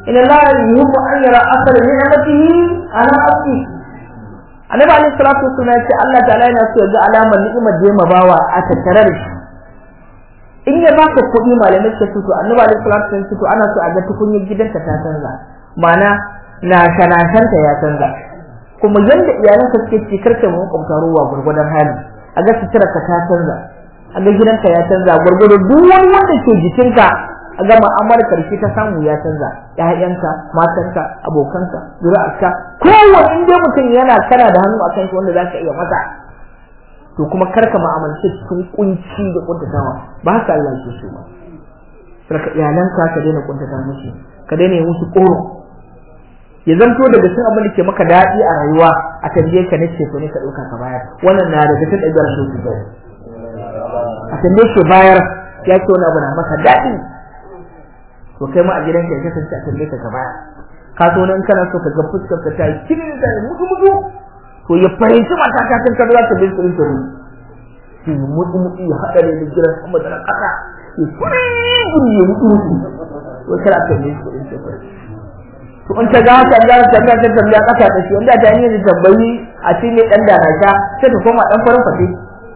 inna la yuhibbu an yara asara ni'matihi ala abdi annabi alaihi salatu wasallam ya ce Allah ta'ala yana so ya ga alamar ni'imar da ya mabawa a tattare da shi in ya baka kuɗi malamai suka fito annabi alaihi salatu wasallam fito ana so a ga tukunyar gidanka ta canza ma'ana na kanashanta ya canza kuma yanda iyalanka suke ci karka mu kwamta ruwa gurgudan hali a ga suturarka ta canza a ga gidanka ya canza gurgudu duk wani wanda ke jikinka a ga ma'amar karshe ta samu ya canza ƴaƴanka matanka abokanka zuri'arka kowanne in dai mutum yana kana da hannu akan shi wanda zaka iya masa to kuma karka ma'amalce cikin kunci da kuntatawa ba haka Allah ke so ba sarka iyalanka ka daina kuntata musu ka daina yi musu koro ya zanto daga cikin abin da ke maka daɗi a rayuwa a tambaye ka ne ce to ne ka ɗauka ka bayar wannan na daga cikin ɗabi'ar so ki a tambaye shi bayar ya ce wani abu na maka daɗi to kai ma a gidanka ya kasance a tambaye ka ka bayar ka so nan kana so ka ga fuskar ka ta yi kinin da mutu mutu to ya fahimci mata ta kan kaza za ta bin tsirin tsirin shi mutu mutu ya haɗa da da jiran sama da na ƙasa ya fure guri ya mutu mutu to kada ka bin tsirin tsirin to in ta ga haka ga ta ta ta tambaya ƙasa ta shi wanda ta yi da tambayi a cikin dan da na sha sai ta koma dan farin fate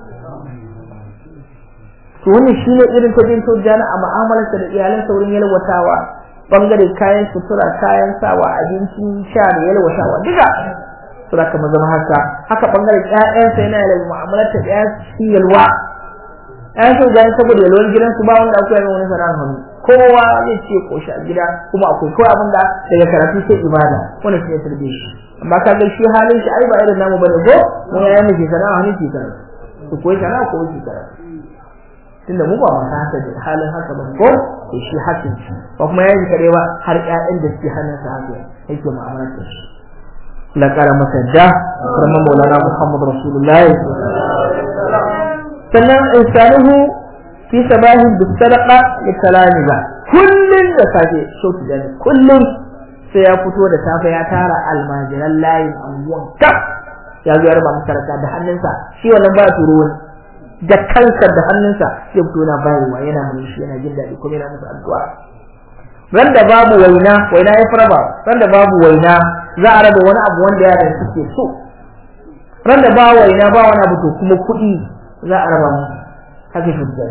to wannan shine irin ta bin jana a mu'amalarsa da iyalansa wurin yalwatawa bangare kayan sutura kayan sawa abinci sha da yalwatawa duka sura kama zama haka haka bangaren ƴaƴansa yana da mu'amalar ta ɗaya su yalwa ƴaƴan su gani saboda yalwar gidan su ba wanda akwai yawan wani sana'ar hannu kowa zai ce koshi a gida kuma akwai kawai abin da daga karatu sai ibada wanda shi ya tarbe shi amma ka ga shi halin shi ai ba irin namu bane ko mun yayin mu ke sana'a hannu ke karatu su koyi sana'a ko shi karatu tunda mu ba masu haka da halin haka ba ko to shi hakin shi ba kuma yayin kare ba har ƴaƴan da suke hannunsa haka yake mu'amalar da shi la kara masa da kuma maulana muhammad rasulullah sannan insanuhu fi sabahin bi sadaqa li talamiza kullun da safe shauki da kullun sai ya fito da safe ya tara almajiran layin anguwan kaf ya zo ya raba masa sadaka da hannunsa shi wannan ba turo wani da kansa da hannunsa sai fito na bayarwa yana mun shi yana jin daɗi kuma yana musu addu'a ran da babu waina waina ya fara ba ran da babu waina za a raba wani abu wanda yaran suke so ran da ba waina ba wani abu to kuma kuɗi za a raba mu haka shi da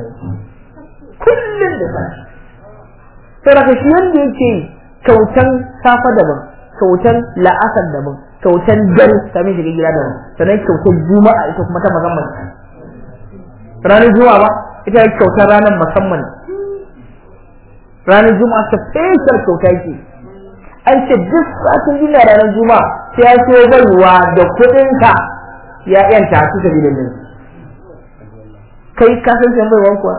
kullum da sashi sai daga shi yanda yake kyautan safa daban kyautan la'asar daban kyautan dare kamin shiga gida daban sannan kyautan juma'a ita kuma ta musamman ranar juma'a ba ita kyautar ranar musamman ranar juma'a ta fesar kyauta yake an ce duk satin duniya ranar juma'a sai ya so baiwa da kuɗinka ya yanta su ta gidan nan kai ka san sai baiwan kuwa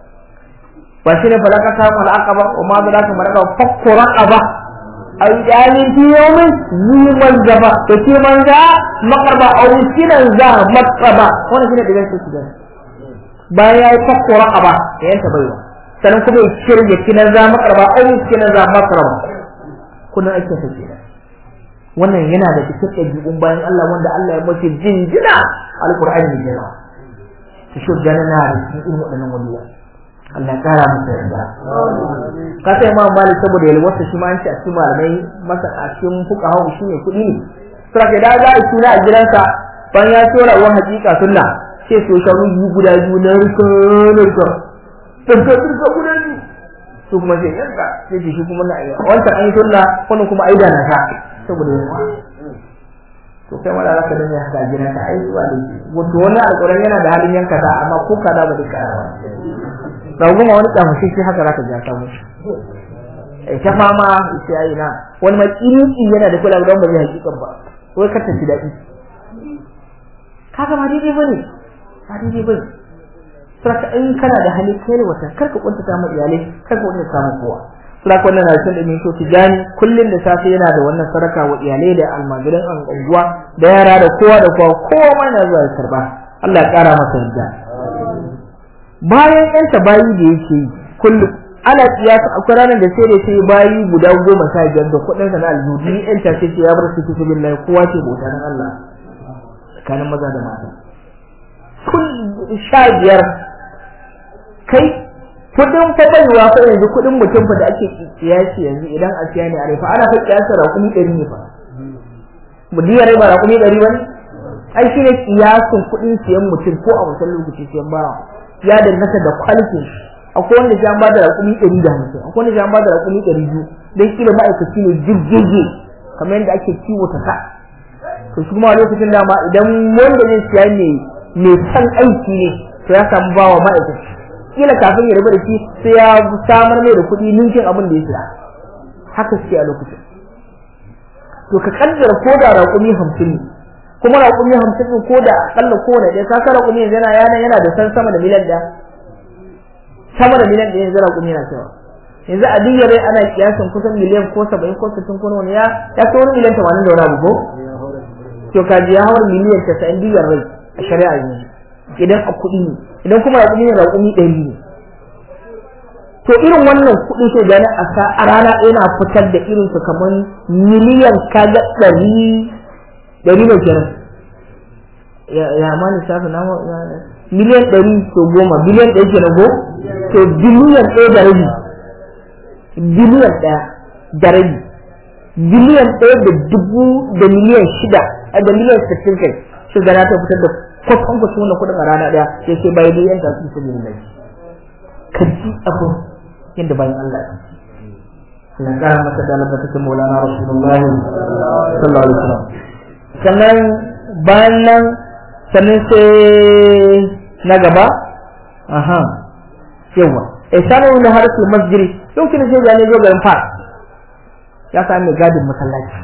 ba shi ne falaka ta mu al'aqaba wa ma da ka maraka fakku raqaba ay dalin fi yawmin zuman gaba to ke manza maqraba aw miskinan za maqraba wannan shine digan su gidan bayan ya yi fakku raqaba ya yanta baiwa sannan kuma ya shirya kinan za maqraba aw miskinan za maqraba kullum ake ta kenan wannan yana da cikin ɗabi'un bayan Allah wanda Allah ya mace jinjina alƙur'ani ne jira ta shi gana na da cikin irin waɗannan waliya Allah ya ƙara masa yarda ka sai ma mali saboda yalwarsa shi ma an ce a cikin malamai masa a cikin fuka hau shi ne kuɗi ne sura da za a suna a gidansa bayan ya tura wa hakika sunna sai so shanu biyu guda biyu na rikon rikon rikon guda biyu su kuma sai yanka sai shi kuma na ayyuka wancan an yi sunna wannan kuma aida na sha saboda yawa to kai mala zaka dinga haka gidan ka ai zuwa da wato wannan alƙur'ani yana da halin yanka sa amma ko ka da ba duka ba goma wani tsamu shi shi haka zaka ja ka mushi eh ta fama sai ai na wani mai kiriki yana da kula don ba zai hakikan ba wai ka tafi daɗi kaga ma daidai bane ba daidai bane saka in kana da hali kai wata karka kuntata mu iyalai karka kuntata mu kowa saka wannan na cikin dinin to tijani kullun da safe yana da wannan sadaka wa iyalai da almajiran an unguwa da yara da kowa da kowa kowa ma yana zuwa karba Allah ya kara masa yadda bayan yan bayi da yake yi kullum ana kiyasa akwai ranar da sai da sai bayi guda goma sha biyar da kuɗin sa na aljudu yan ta ce ya bar su fi billahi kowa ce bauta dan Allah tsakanin maza da mata kun sha biyar kai kudin fa baiwa fa yanzu kudin mutum fa da ake kiyasi yanzu idan a siya ne a rai fa ana fa kiyasa raƙumi ɗari ne fa mu diya rai ba raƙumi ɗari ba ne ai shi ne kiyasin kudin siyan mutum ko a wancan lokaci siyan bawa ya danganta da kwalitin shi akwai wanda shi an ba da raƙumi ɗari da hamsin akwai wanda shi an ba da raƙumi ɗari biyu dan kila ma'aikaci ne jirgege kamar yadda ake kiwo ta sa to shi kuma lokacin dama idan wanda zai siya ne mai san aiki ne to ya samu bawa ma'aikaci kila kafin ya rabu da shi sai ya samar mai da kuɗi ninkin abin da ya siya haka suke a lokacin to ka kaddara ko da raƙumi hamsin ne kuma raƙumi hamsin ɗin ko da aƙalla kowane ɗaya ka raƙumi yanzu yana yana yana da san sama da miliyan ɗaya sama da miliyan ɗaya yanzu raƙumi yana cewa yanzu a diyar rai ana kiyasin kusan miliyan ko saba'in ko sittin ko wani ya ya kai wani miliyan tamanin da wani abu ko to ka ji ya hawar miliyan casa'in diyar rai a shari'a yanzu idan a kuɗi ne idan kuma raƙumi ne raƙumi ɗari ne to irin wannan kuɗi sai gani a sa a rana yana fitar da irin su kamar miliyan kaga ɗari ɗari ne kenan ya ma lissafi na miliyan ɗari to goma biliyan ɗaya kenan ko to biliyan ɗaya da rabi biliyan ɗaya da rabi biliyan ɗaya da dubu da miliyan shida da miliyan sittin kai shi gana ta fitar da kwatan kwatan wannan kuɗin a rana ɗaya sai sai bayan yan ta su sabi da ka ji abin yadda bayan Allah ya na ƙara masa da Allah ta maulana rasulullahi sallallahu alaihi wasallam sannan bayan nan sannan sai na gaba aha yawa ihsanu na harsul masjid yau kina sai gane zo garin fara ya sami mai gadin masallaci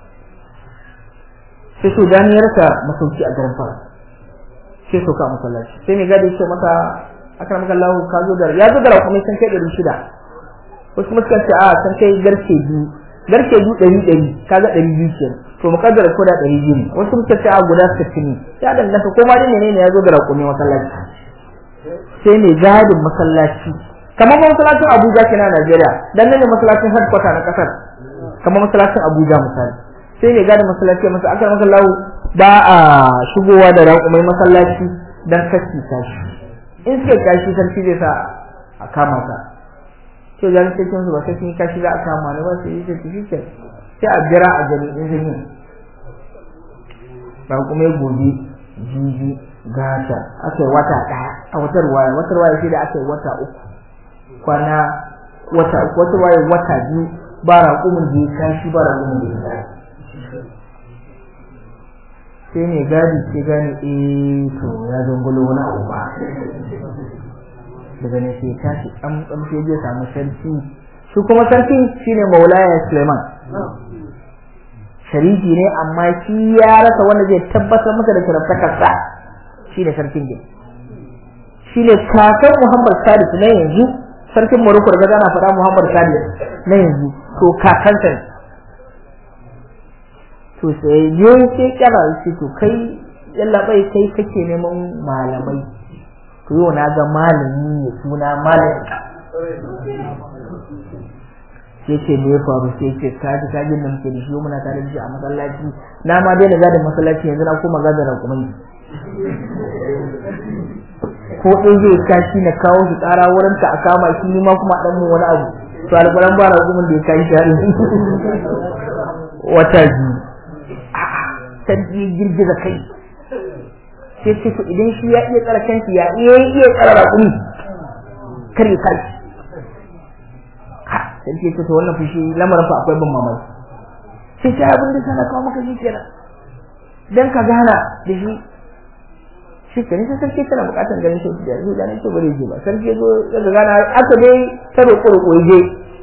sai su gani ya rasa masauki a garin fara sai so ka masallaci sai mai gadi ce maka aka maka Allah ka zo da ya zo da kuma san kai ɗari shida wasu kuma suka ce a san kai garke biyu garke biyu ɗari ɗari kaga ɗari biyu kenan to mukaddara ko da ɗari biyu ne wasu suka ce a guda sittin ne ya danganta ko ma dai menene ya zo da raƙumi masallaci sai mai gadin masallaci kamar masallacin Abuja kenan a Najeriya dan nan ne masallacin headquarter na kasar kamar masallacin Abuja misali sai mai gadin masallaci masa aka maka lawo ba a shigowa da raƙumai masallaci dan kashi tashi in suka kashi sarki zai sa a kama ka to dan sai kin ba sai kin kashi za a kama ne ba sai yi tafi shi sai a jira a gani in zan yi raƙumai gobe jibi gata aka yi wata ɗaya a watar waya watar waya sai da aka yi wata uku kwana wata uku watar waya wata biyu ba raƙumin da ya kashi ba raƙumin da ya kashi sai mai gadi sai gani eh to ya zangulo wani abu ba daga ne sai tashi an tsamfe zai samu sarki shi kuma sarki shine maulaya suleiman shariki ne amma shi ya rasa wanda zai tabbatar masa da shiraftakarsa shi ne sarkin din shi ne kakan muhammad sadis na yanzu sarkin morocco da gana faɗa muhammad sadis na yanzu to kakansa ne to sai je sai kira shi to kai yallaɓai kai kake neman malamai to yau na ga malami ne suna malami sai ce me ya faru sai ce kaji kajin da muke da shi muna tare da shi a masallaci na ma daina gadin masallaci yanzu na koma gadin rakumai ko ɗin zai kashi na kawo shi ƙara wurin ka a kama shi ni ma kuma ɗan mu wani abu to alƙalan ba rakumin da ya kashi shi haɗin wata biyu sarki ya girgiza kai sai ce to idan shi ya iya tsara kanshi ya iya iya tsara rakumi kar ya kai sai ce to wannan fushi lamarin fa akwai ban mamaki sai ta abin da sana kawo maka shi kenan dan ka gana da shi shi kenan sai sarki kana bukatar ganin shi da shi da nake bare ji ba sarki ya zo ya gana aka dai ta roƙo roƙo je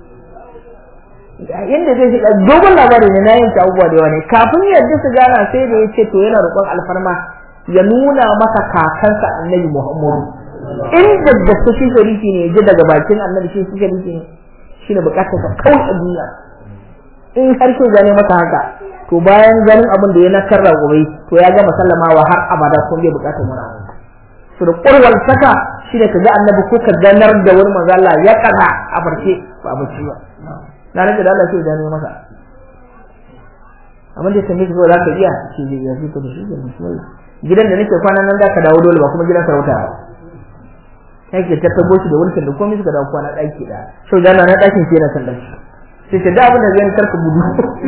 yadda zai shiga dogon labari ne na yanke abubuwa da yawa ne kafin yadda su gana sai da ya ce to yana roƙon alfarma ya nuna masa kakansa annabi muhammadu inda da su shi shariki ne ya ji daga bakin annabi shi shi shariki ne shi ne bukatar sa kawai a duniya in har ke gane masa haka to bayan ganin abin da ya na karra gobe to ya gama sallamawa har abada kun bai bukatar wani abu to da ƙurwar saka shi ne ka ga annabi ko ka ganar da wani manzo Allah ya kaza a farke ba bacci ba na rage da Allah sai gane masa amma da sami zo za ka iya shi zai iya fito da shi da musulmai gidan da nake kwana nan da ka dawo dole ba kuma gidan sarauta ba yake ta tabo shi da wulkin da komai suka dawo kwana daki da so da na dakin shi yana san daki sai ce da abin da zai karka gudu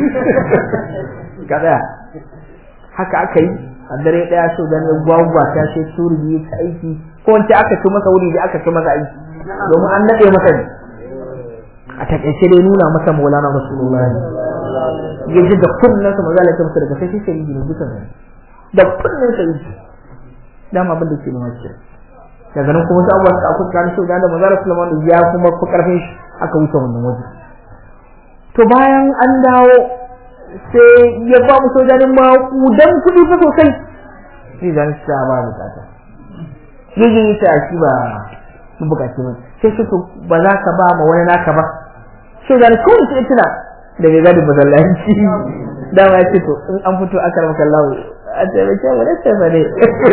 kada haka aka yi a dare daya so da ya gwagwa ta ce turi ta aiki ko wance aka ci masa wuri da aka ci masa aiki domin an nade masa ne a takaice dai nuna masa maulana rasulullahi ya ji da kunnen sa maza ta masa daga sai sai yi duka ne da kunnen sa yi dama abin da ke nuna shi daga nan kuma sai abuwa aka kan shi da maza rasulullahi ya kuma fi karfin shi aka wuce wannan waje to bayan an dawo sai ya ba mu sojanin ma kudan kuɗi fa sosai sai zan sa ba bukata yayin ta shi ba mu bukaci ba sai su ba za ka ba ma wani naka ba sai da ko sai tuna da ga gadi masallaci da ma ce to in an fito aka maka Allah a taimake mu da sai bane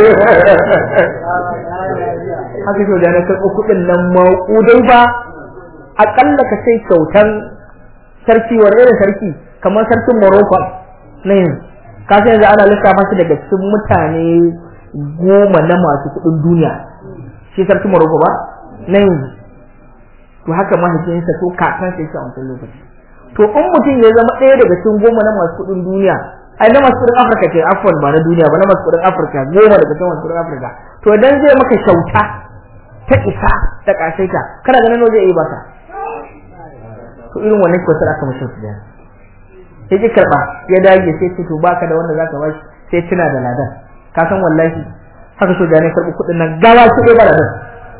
haka to da na karɓo kuɗin nan ma kudai ba akalla ka sai kyautan sarki wani irin sarki kamar sarkin Morocco na yanzu ka sai yanzu ana lissafa shi daga cikin mutane goma na masu kuɗin duniya shi sarkin Morocco ba na yanzu to haka mahaifinsa to kakan sai a wancan lokaci to in mutum ya zama ɗaya daga cikin goma na masu kuɗin duniya ai na masu kuɗin Afirka ce afwan ba na duniya ba na masu kuɗin Afirka goma daga cikin masu kuɗin Afirka to idan zai maka kyauta ta isa ta kasaita kana ganin zai yi baka to irin wannan kyautar aka mashi su da sai ki karba ya dage sai ce to baka da wanda zaka bashi sai tuna da ladan ka san wallahi haka so da ne karbi kuɗin nan gawa su dai ba ladan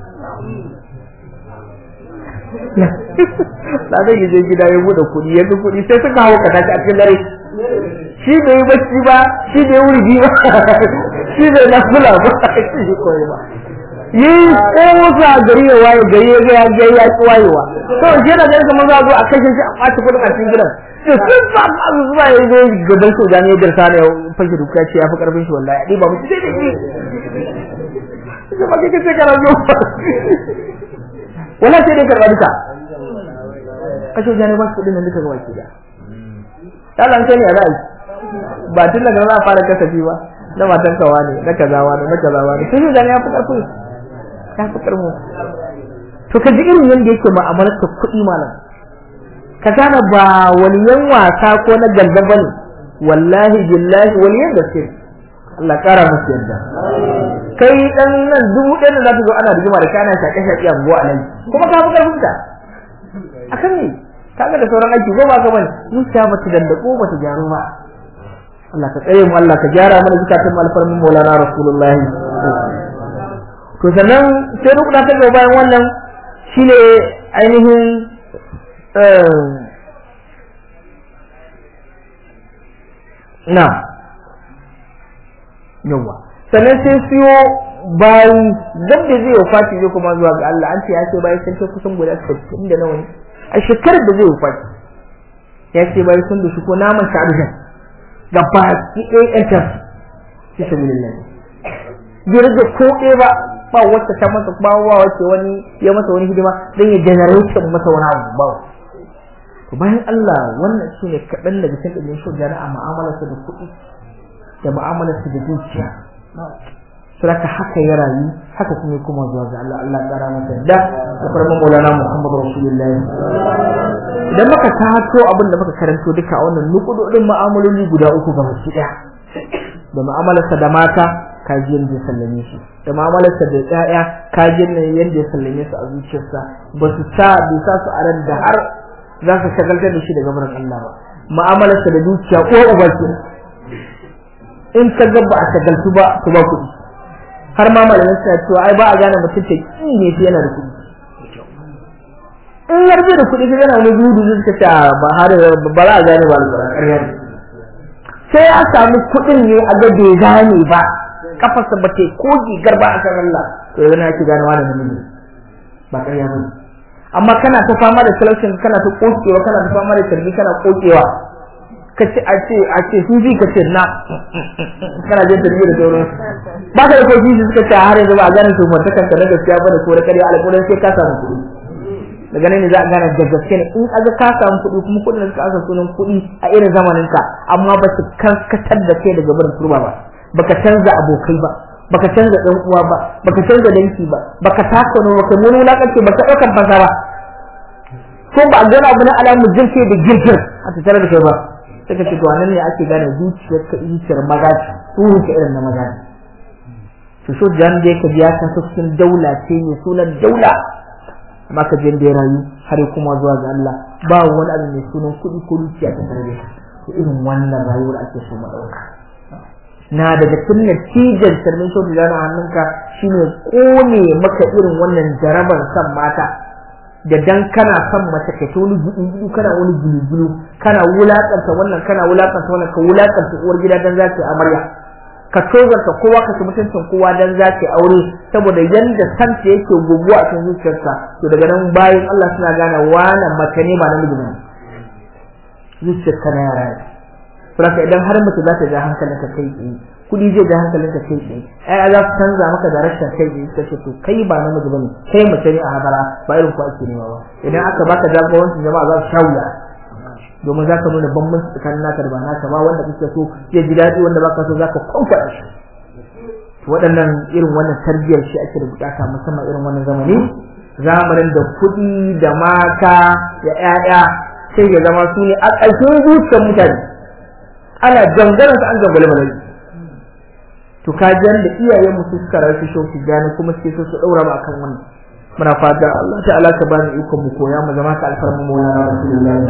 ladan ya je gida ya bude kuɗi ya ga kuɗi sai suka hawo kata a cikin dare shi bai yi bacci ba shi bai wurgi ba shi bai nafula ba shi koyi ba yi kosa gari ya waye gari ya ga ya ya ci wayewa to shi da ganin kamar za a zo a kashe shi a ɓaci kuɗin a cikin gidan to sun ba ba su zuwa ya zo gaban soja ne ya garsa ne ya fashe duka ce ya fi karfin shi wallahi ɗi ba mu sai da shi shi ba kike ce kana zo wallahi sai dai karɓa duka kashe soja ne ba su kuɗin nan duka gaba ki da Allah kai ne a ra'ayi ba tun daga za a fara kasafi ba na matan kawa ne na kazawa ne na kazawa ne sai soja ne ya fi karfin ka fi karmo to ka ji irin yadda yake ma'amalar ta kuɗi malam ka gane ba waliyan wasa ko na ganda bane wallahi billahi waliyan gaske Allah kara musu yadda kai dan nan dubu ɗaya da za ta zo ana rigima da kana shaƙe shaƙe a buwa nan kuma ka fi karfin ta akan ne kaga da sauran aiki ko ba ka bane zuciya bata dandako bata gyaru ba Allah ka tsare mu Allah ka gyara mana zukatan alfarmin Maulana Rasulullahi to sannan sai rukuna ta gaba bayan wannan shine ainihin na yawa sannan sai siyo bayi duk da zai wafati zai kuma zuwa ga Allah an ce ya ce bayi sun kai kusan guda 60 da nawa ne a shekarar da zai wafati ya ce bayi sun da shi ko naman sha'adujan gaba ki ɗaya ƴantar fi sabilillah bai rage ko ɗaya ba ba wacce ta masa ba wa wacce wani ya masa wani hidima dan ya generate masa wani abu ba to bayan Allah wannan shine kaɗan daga cikin ɗin shi jara'a mu'amalarsa da kuɗi da mu'amalarsa da dukiya saraka haka ya rayu haka kuma ya kuma zuwa ga Allah Allah ƙara masa da da farman Maulana Muhammad Rasulullahi idan muka tato abin da muka karanto duka a wannan nukudodin mu'amaloli guda uku ga baki ɗaya da mu'amalarsa da mata kaji yadda ya sallame shi da mu'amalarsa da ƴaƴa kaji yadda ya sallame su a zuciyarsa ba su sa bai sa su a ran da har za ka shagaltar da shi daga barin Allah ba mu'amalarsa da dukiya ko uba ce in ka ga ba a shagaltu ba to ba kuɗi har ma malamin suna cewa ai ba a gane mutum ta ki ne shi yana da kuɗi in har bai da kuɗi sai yana wani gudu zai suka ce ba har ba za a gane ba alƙur'an ƙarya ne sai ya samu kuɗin ne a ga bai gane ba kafarsa ba ta ko gigar ba a kan Allah to yanzu na ki gane wani namiji ba ƙarya ba amma kana ta fama da talaucin kana ta kokewa kana ta fama da tarbi kana kokewa ka ce a ce a ce su ji ka ce na kana jin tarbi da sauran ba ka da koki su suka ce har yanzu ba a gane su mutukan ka na gaskiya ba da ko da ƙarya alƙulan sai ka samu kuɗi daga nan ne za a gane da gaske ne in aga ka samu kuɗi kuma kuɗin da suka asa sunan kuɗi a irin zamanin ka amma ba su karkatar da kai daga barin turba ba baka canza abokai ba baka canza dan uwa ba baka canza danki ba baka taka no baka mun wulakanci baka daukan fasa ba ko ba gana abu na alamu jirke da girkin a tattare da kai ba sai ka ce to nan ne ake gane zuciyar ka zuciyar maza ce ruhu ka irin na maza to so jan da yake biya ka cikin daula ce ne sunan daula amma ka je da ya rayu har kuma zuwa ga Allah ba wani abu mai sunan kuɗi ko dukiya ta tare da to irin wannan rayuwar ake so mu dauka na daga cikin natijar sarmin so da a hannunka shine kone maka irin wannan jarabar san mata da dan kana son mace ka wani gudu kana wani gulu kana wulakanta wannan kana wulakanta wannan ka wulakanta uwar gida dan za ta amarya ka tozarta kowa ka ci mutuncin kowa dan za ta aure saboda yanda santa yake guguwa a cikin zuciyarsa to daga nan bayan Allah suna gane wani mace ne ba namiji ba zuciyarka na yara ne saboda idan har mace za ta ja hankalinka kai tsaye kudi zai ja hankalinka kai tsaye ai za su canza maka da rashin kai tsaye suka ce to kai ba namiji bane kai mace ne a hadara ba irin ku ake nema ba idan aka baka jagorancin jama'a za su sha wuya domin za ka nuna bambanci tsakanin naka da ba naka ba wanda kake so zai ji daɗi wanda baka so za ka kwamfada shi waɗannan irin wannan tarbiyyar shi ake da bukata musamman irin wannan zamani zamanin da kuɗi da mata da ƴaƴa sai ya zama su ne a ƙarshen zuciyar mutane ana jangaran su an jangale malai to ka jan da iyayen mu suka rasu shauki gani kuma sai su daura ba akan wannan muna fata Allah ta'ala ka bani iko mu koya mu zama ka alfarmu mu ya rasulullahi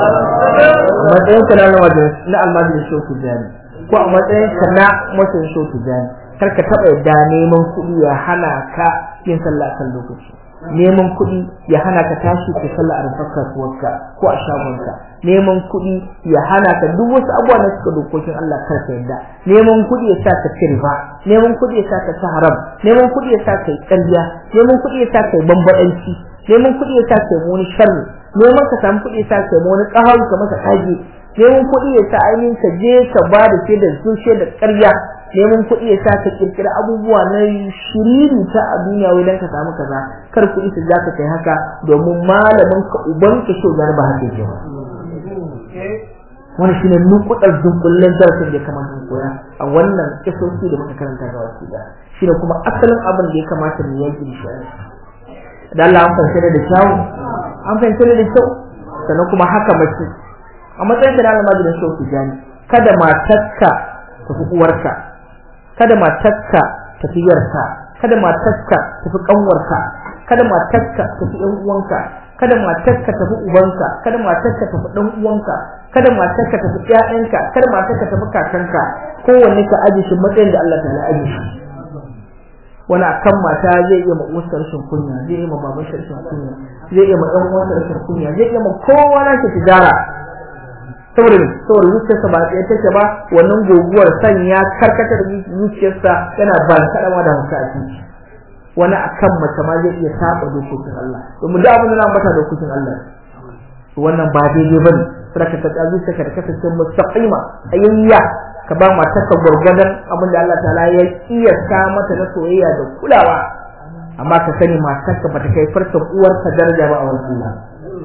a matsayin ka na wajen na almajin shauki gani ko a matsayin ka na mutum shauki gani kar ka taba yadda neman kuɗi ya hana ka yin sallah kan lokaci neman kuɗi ya hana ka tashi ka sallah a rufar kasuwarka ko a shagonka neman kuɗi ya hana ka duk wasu abubuwa na suka dokokin Allah kar ka yadda neman kuɗi ya sa ka ci riba neman kuɗi ya sa ka ci haram neman kuɗi ya sa ka yi ƙarya neman kuɗi ya sa ka yi bambaɗanci neman kuɗi ya sa ka yi wani sharri neman ka samu kuɗi ya sa ka yi wani ƙaharu ka masa ƙage neman kuɗi ya sa ainihin ka je ka ba da ke da zushe da ƙarya neman kuɗi ya sa ka kirkira abubuwa na shiriri ta a duniya wai dan ka samu kaza kar kuɗi su za ka kai haka domin malamin ka uban ka so ba haka yake ba wani shine nukudar dunkullen darasin da ya kamata mu koya a wannan kisosi da muka karanta ga wasu da shine kuma asalin abin da ya kamata mu yanke da shi da Allah an fahimta da kyau an fahimta da kyau sannan kuma haka mace a matsayin da Allah majalisar shauki jani kada matarka ta fi uwarka kada matarka ta fi yarka kada matarka ta fi kanwarka kada matarka ta fi yan uwanka kada matarka ta fi ubanka kada matarka ta fi dan uwanka kada matarka ta fi ƴaƴanka kada matarka ta fi kakanka kowanne ka aje shi matsayin da Allah ta'ala aje shi wani akan mata zai iya ma uwarsa rashin kunya zai iya ma baban shi rashin kunya zai iya ma ɗan uwansa rashin kunya zai iya ma kowa na shi tijara saboda ne saboda zuciyarsa ba tsaye take ba wannan goguwar san ya karkatar zuciyarsa yana ba kaɗawa da hauka a ciki wani akan mace ma zai iya saba dokokin Allah domin da abin da na mata dokokin Allah wannan ba daidai bane saboda ka ta zuciyarka da kasance mustaqima ayayya ka ba matarka gwargwadon abin da Allah ta'ala ya kiyasta mata na soyayya da kulawa amma ka sani matarka bata kai farkon uwarka daraja ba a wurin Allah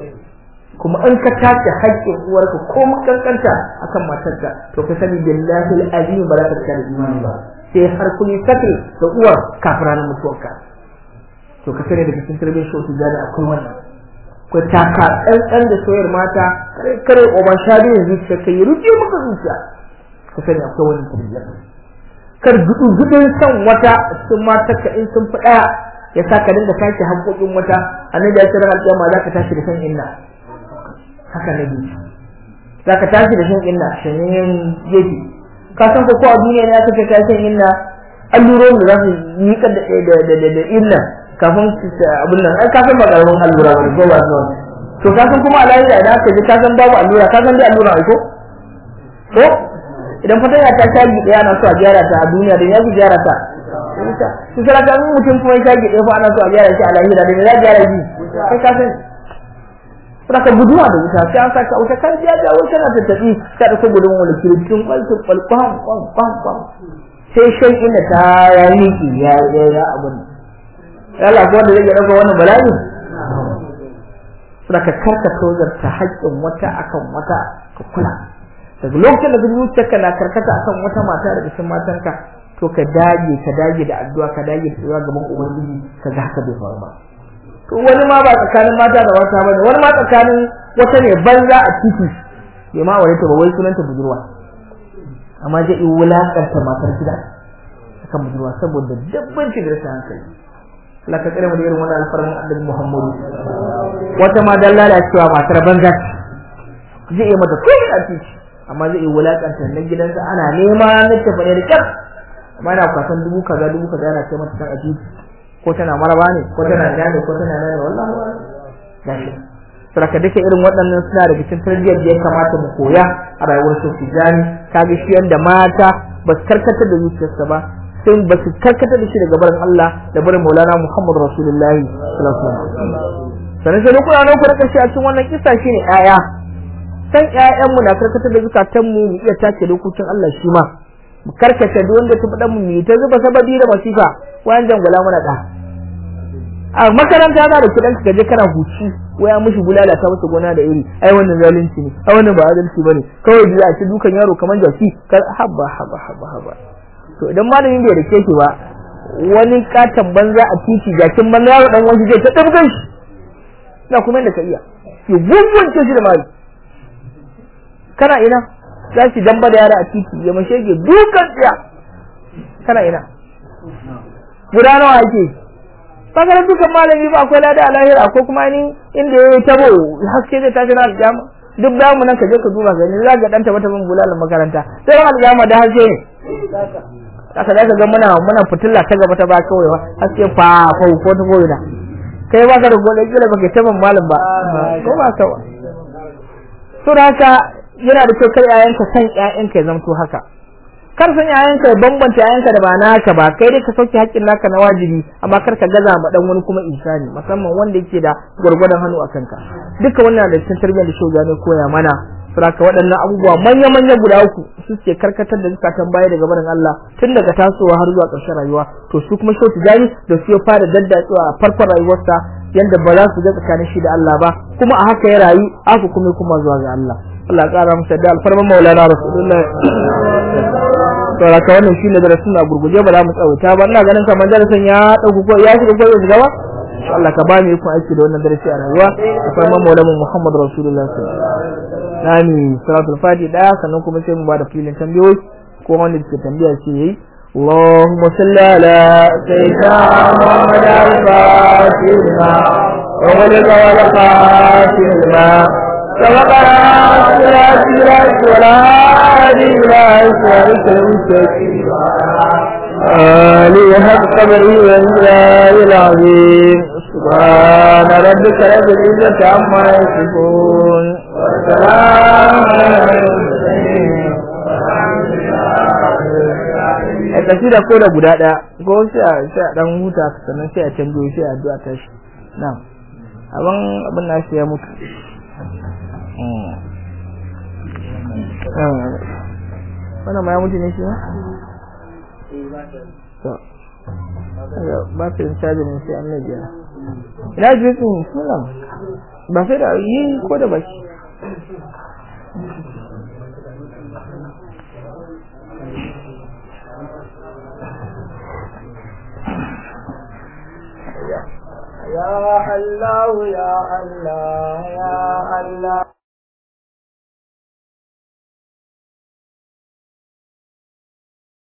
kuma in ka tace haƙƙin uwarka ko makankanta akan matarka to ka sani billahi alazim ba za ka tsaya imani ba sai har kun sake da uwar kafin ranar mutuwarka to ka sani daga cikin tarbiyyar shi da akwai wannan ko taka ɗan da soyar mata kare kare oban shabi yanzu ka kai rufe maka zuciya ka sani akwai wannan tarbiyyar kar gudu gudun san wata cikin matarka in sun fi ɗaya ya sa ka dinga tashi haƙoƙin wata annabi ya ce ran alƙiyama za ka tashi da san inna haka na biyu za ka tashi da shan inna shanyen gefe ka san ko a duniya ne aka ce ka shan inna allurorin da za su yi da da inna kafin abin nan ai ka san ba karamin allura ba ko ba su to ka san kuma a lahira idan aka ji ka san babu allura ka san dai allura ai ko ko idan fatan ya ta shagi daya ana so a gyara ta a duniya da ya fi gyara ta su sarata mutum kuma ya shagi daya fa ana so a gyara shi a lahira da ya gyara shi kai ka san saka guduwa da wuta sai an saka wuta kan ya jawo tana tattabi ka da gudun wani kirkin kwalto kwalkwan kwan kwan kwan sai shan inda ta ya miki ya ya ya abun Allah ko wanda zai dauka wannan bala'i saka karka tozar ta haƙƙin wata akan wata ka kula daga lokacin da zuciyarka na karkata akan wata mata daga cikin matanka to ka dage ka dage da addu'a ka dage da tsaya gaban ubangiji ka ga haka bai faru ba to wani ma ba tsakanin mata da wata bane wani ma tsakanin wata ne banza a titi bai ma aure ta ba wai sunanta budurwa amma zai yi wulakanta matar gida akan budurwa saboda dabbanci da rashin hankali Allah ka tsare mu da irin wannan alfarman annabi Muhammadu wata ma dan lalacewa matar banza zai yi mata kai a titi amma zai yi wulakanta na gidansa ana nema na tafi ne da kyar amma yana kwasan dubu kaza dubu kaza yana kai mata kan a titi ko tana maraba ne ko tana gane ko tana nane wallahi gashi saraka duka irin waɗannan suna da cikin tarbiyyar da ya kamata mu koya a rayuwar su tijani kaga shi yanda mata ba su karkatar da zuciyarsa ba sai ba su karkatar da shi daga barin Allah da barin Maulana Muhammad Rasulullahi sallallahu alaihi wasallam sanan sai kuna nan ku rika shi a cikin wannan kissa shine ƴaƴa san ƴaƴan mu na karkatar da zukatan mu mu iya tace dokokin Allah shi ma mu karkace duk wanda ta faɗa mu mu ta zuba sababi da masifa wayan jangula mana da a makaranta za da kidan ka je kana huci waya mushi bulala ta masa gona da iri ai wannan zalunci ne ai wannan ba adalci bane kawai ji a ci dukan yaro kaman jaki kar haba haba haba haba to idan malamin bai rike shi ba wani katon banza a titi jakin banza yaro dan wani zai ta dabgan shi na kuma da ka iya ki gungunce shi da mai kana ina za ki damba da yara a titi ya mashe ke dukan tsiya kana ina guda nawa ake bakarar dukan malami ba akwai lada a lahira ko kuma ni inda ya yi tabo haske zai tashi na aljama duk da mu nan ka je ka duba gani za ka dan taba taban bulalan makaranta sai ran aljama da haske ne haka za ka ga muna muna fitilla ta gaba ta ba kawai haske fa ko ko ta koyi kai ba ka da gode kila baka taban malam ba ko ba ka to haka yana da kyau kar yayanka san yayanka ya zamto haka kar san yayanka ya bambanta yayanka da ba naka ba kai dai ka sauke haƙƙin naka na wajibi amma kar ka gaza ma dan wani kuma insani musamman wanda yake da gwargwadon hannu a kanka duka wannan da cikin tarbiyyar da shoga ne koya mana saboda waɗannan abubuwa manya manya guda uku su ke karkatar da zukatan baya daga barin Allah tun daga tasowa har zuwa ƙarshen rayuwa to su kuma shautu jari da su ya fara daddatsuwa a farkon rayuwarsa yanda ba za su ga tsakanin shi da Allah ba kuma a haka ya rayu aka kuma kuma zuwa ga Allah Allah ya ƙara masa da alfarman maulana rasulullahi saboda ka wannan shine darasin a gurguje ba za mu tsawata ba ina ganin kamar darasin ya dauko ko ya shiga ko ya shiga ba insha Allah ka ba mu ikon aiki da wannan darasi a rayuwa da kuma maulana Muhammad Rasulullah sallallahu alaihi wasallam nami salatul fati daya sannan kuma sai mu ba da filin tambayoyi ko wanda ke tambaya ce yayi اللهم صل على سيدنا محمد الفاتح لما وغلق والخاتم لما سبقنا صراط الله ولا هادي إلى صراط المستقيم آله حق قدره وإنزال العظيم سبحان ربك رب العزة عما يصفون وسلام على المرسلين a tafi da ko da guda ɗaya ko sai a sai a dan huta sannan sai a canjo sai a addu'a ta shi na abin abin na shi ya mutu wannan ma ya mutu ne shi ba? ba su yin caji ne sai an na biya ina ji su sunan ba sai da yi ko da baki يا الله يا الله يا الله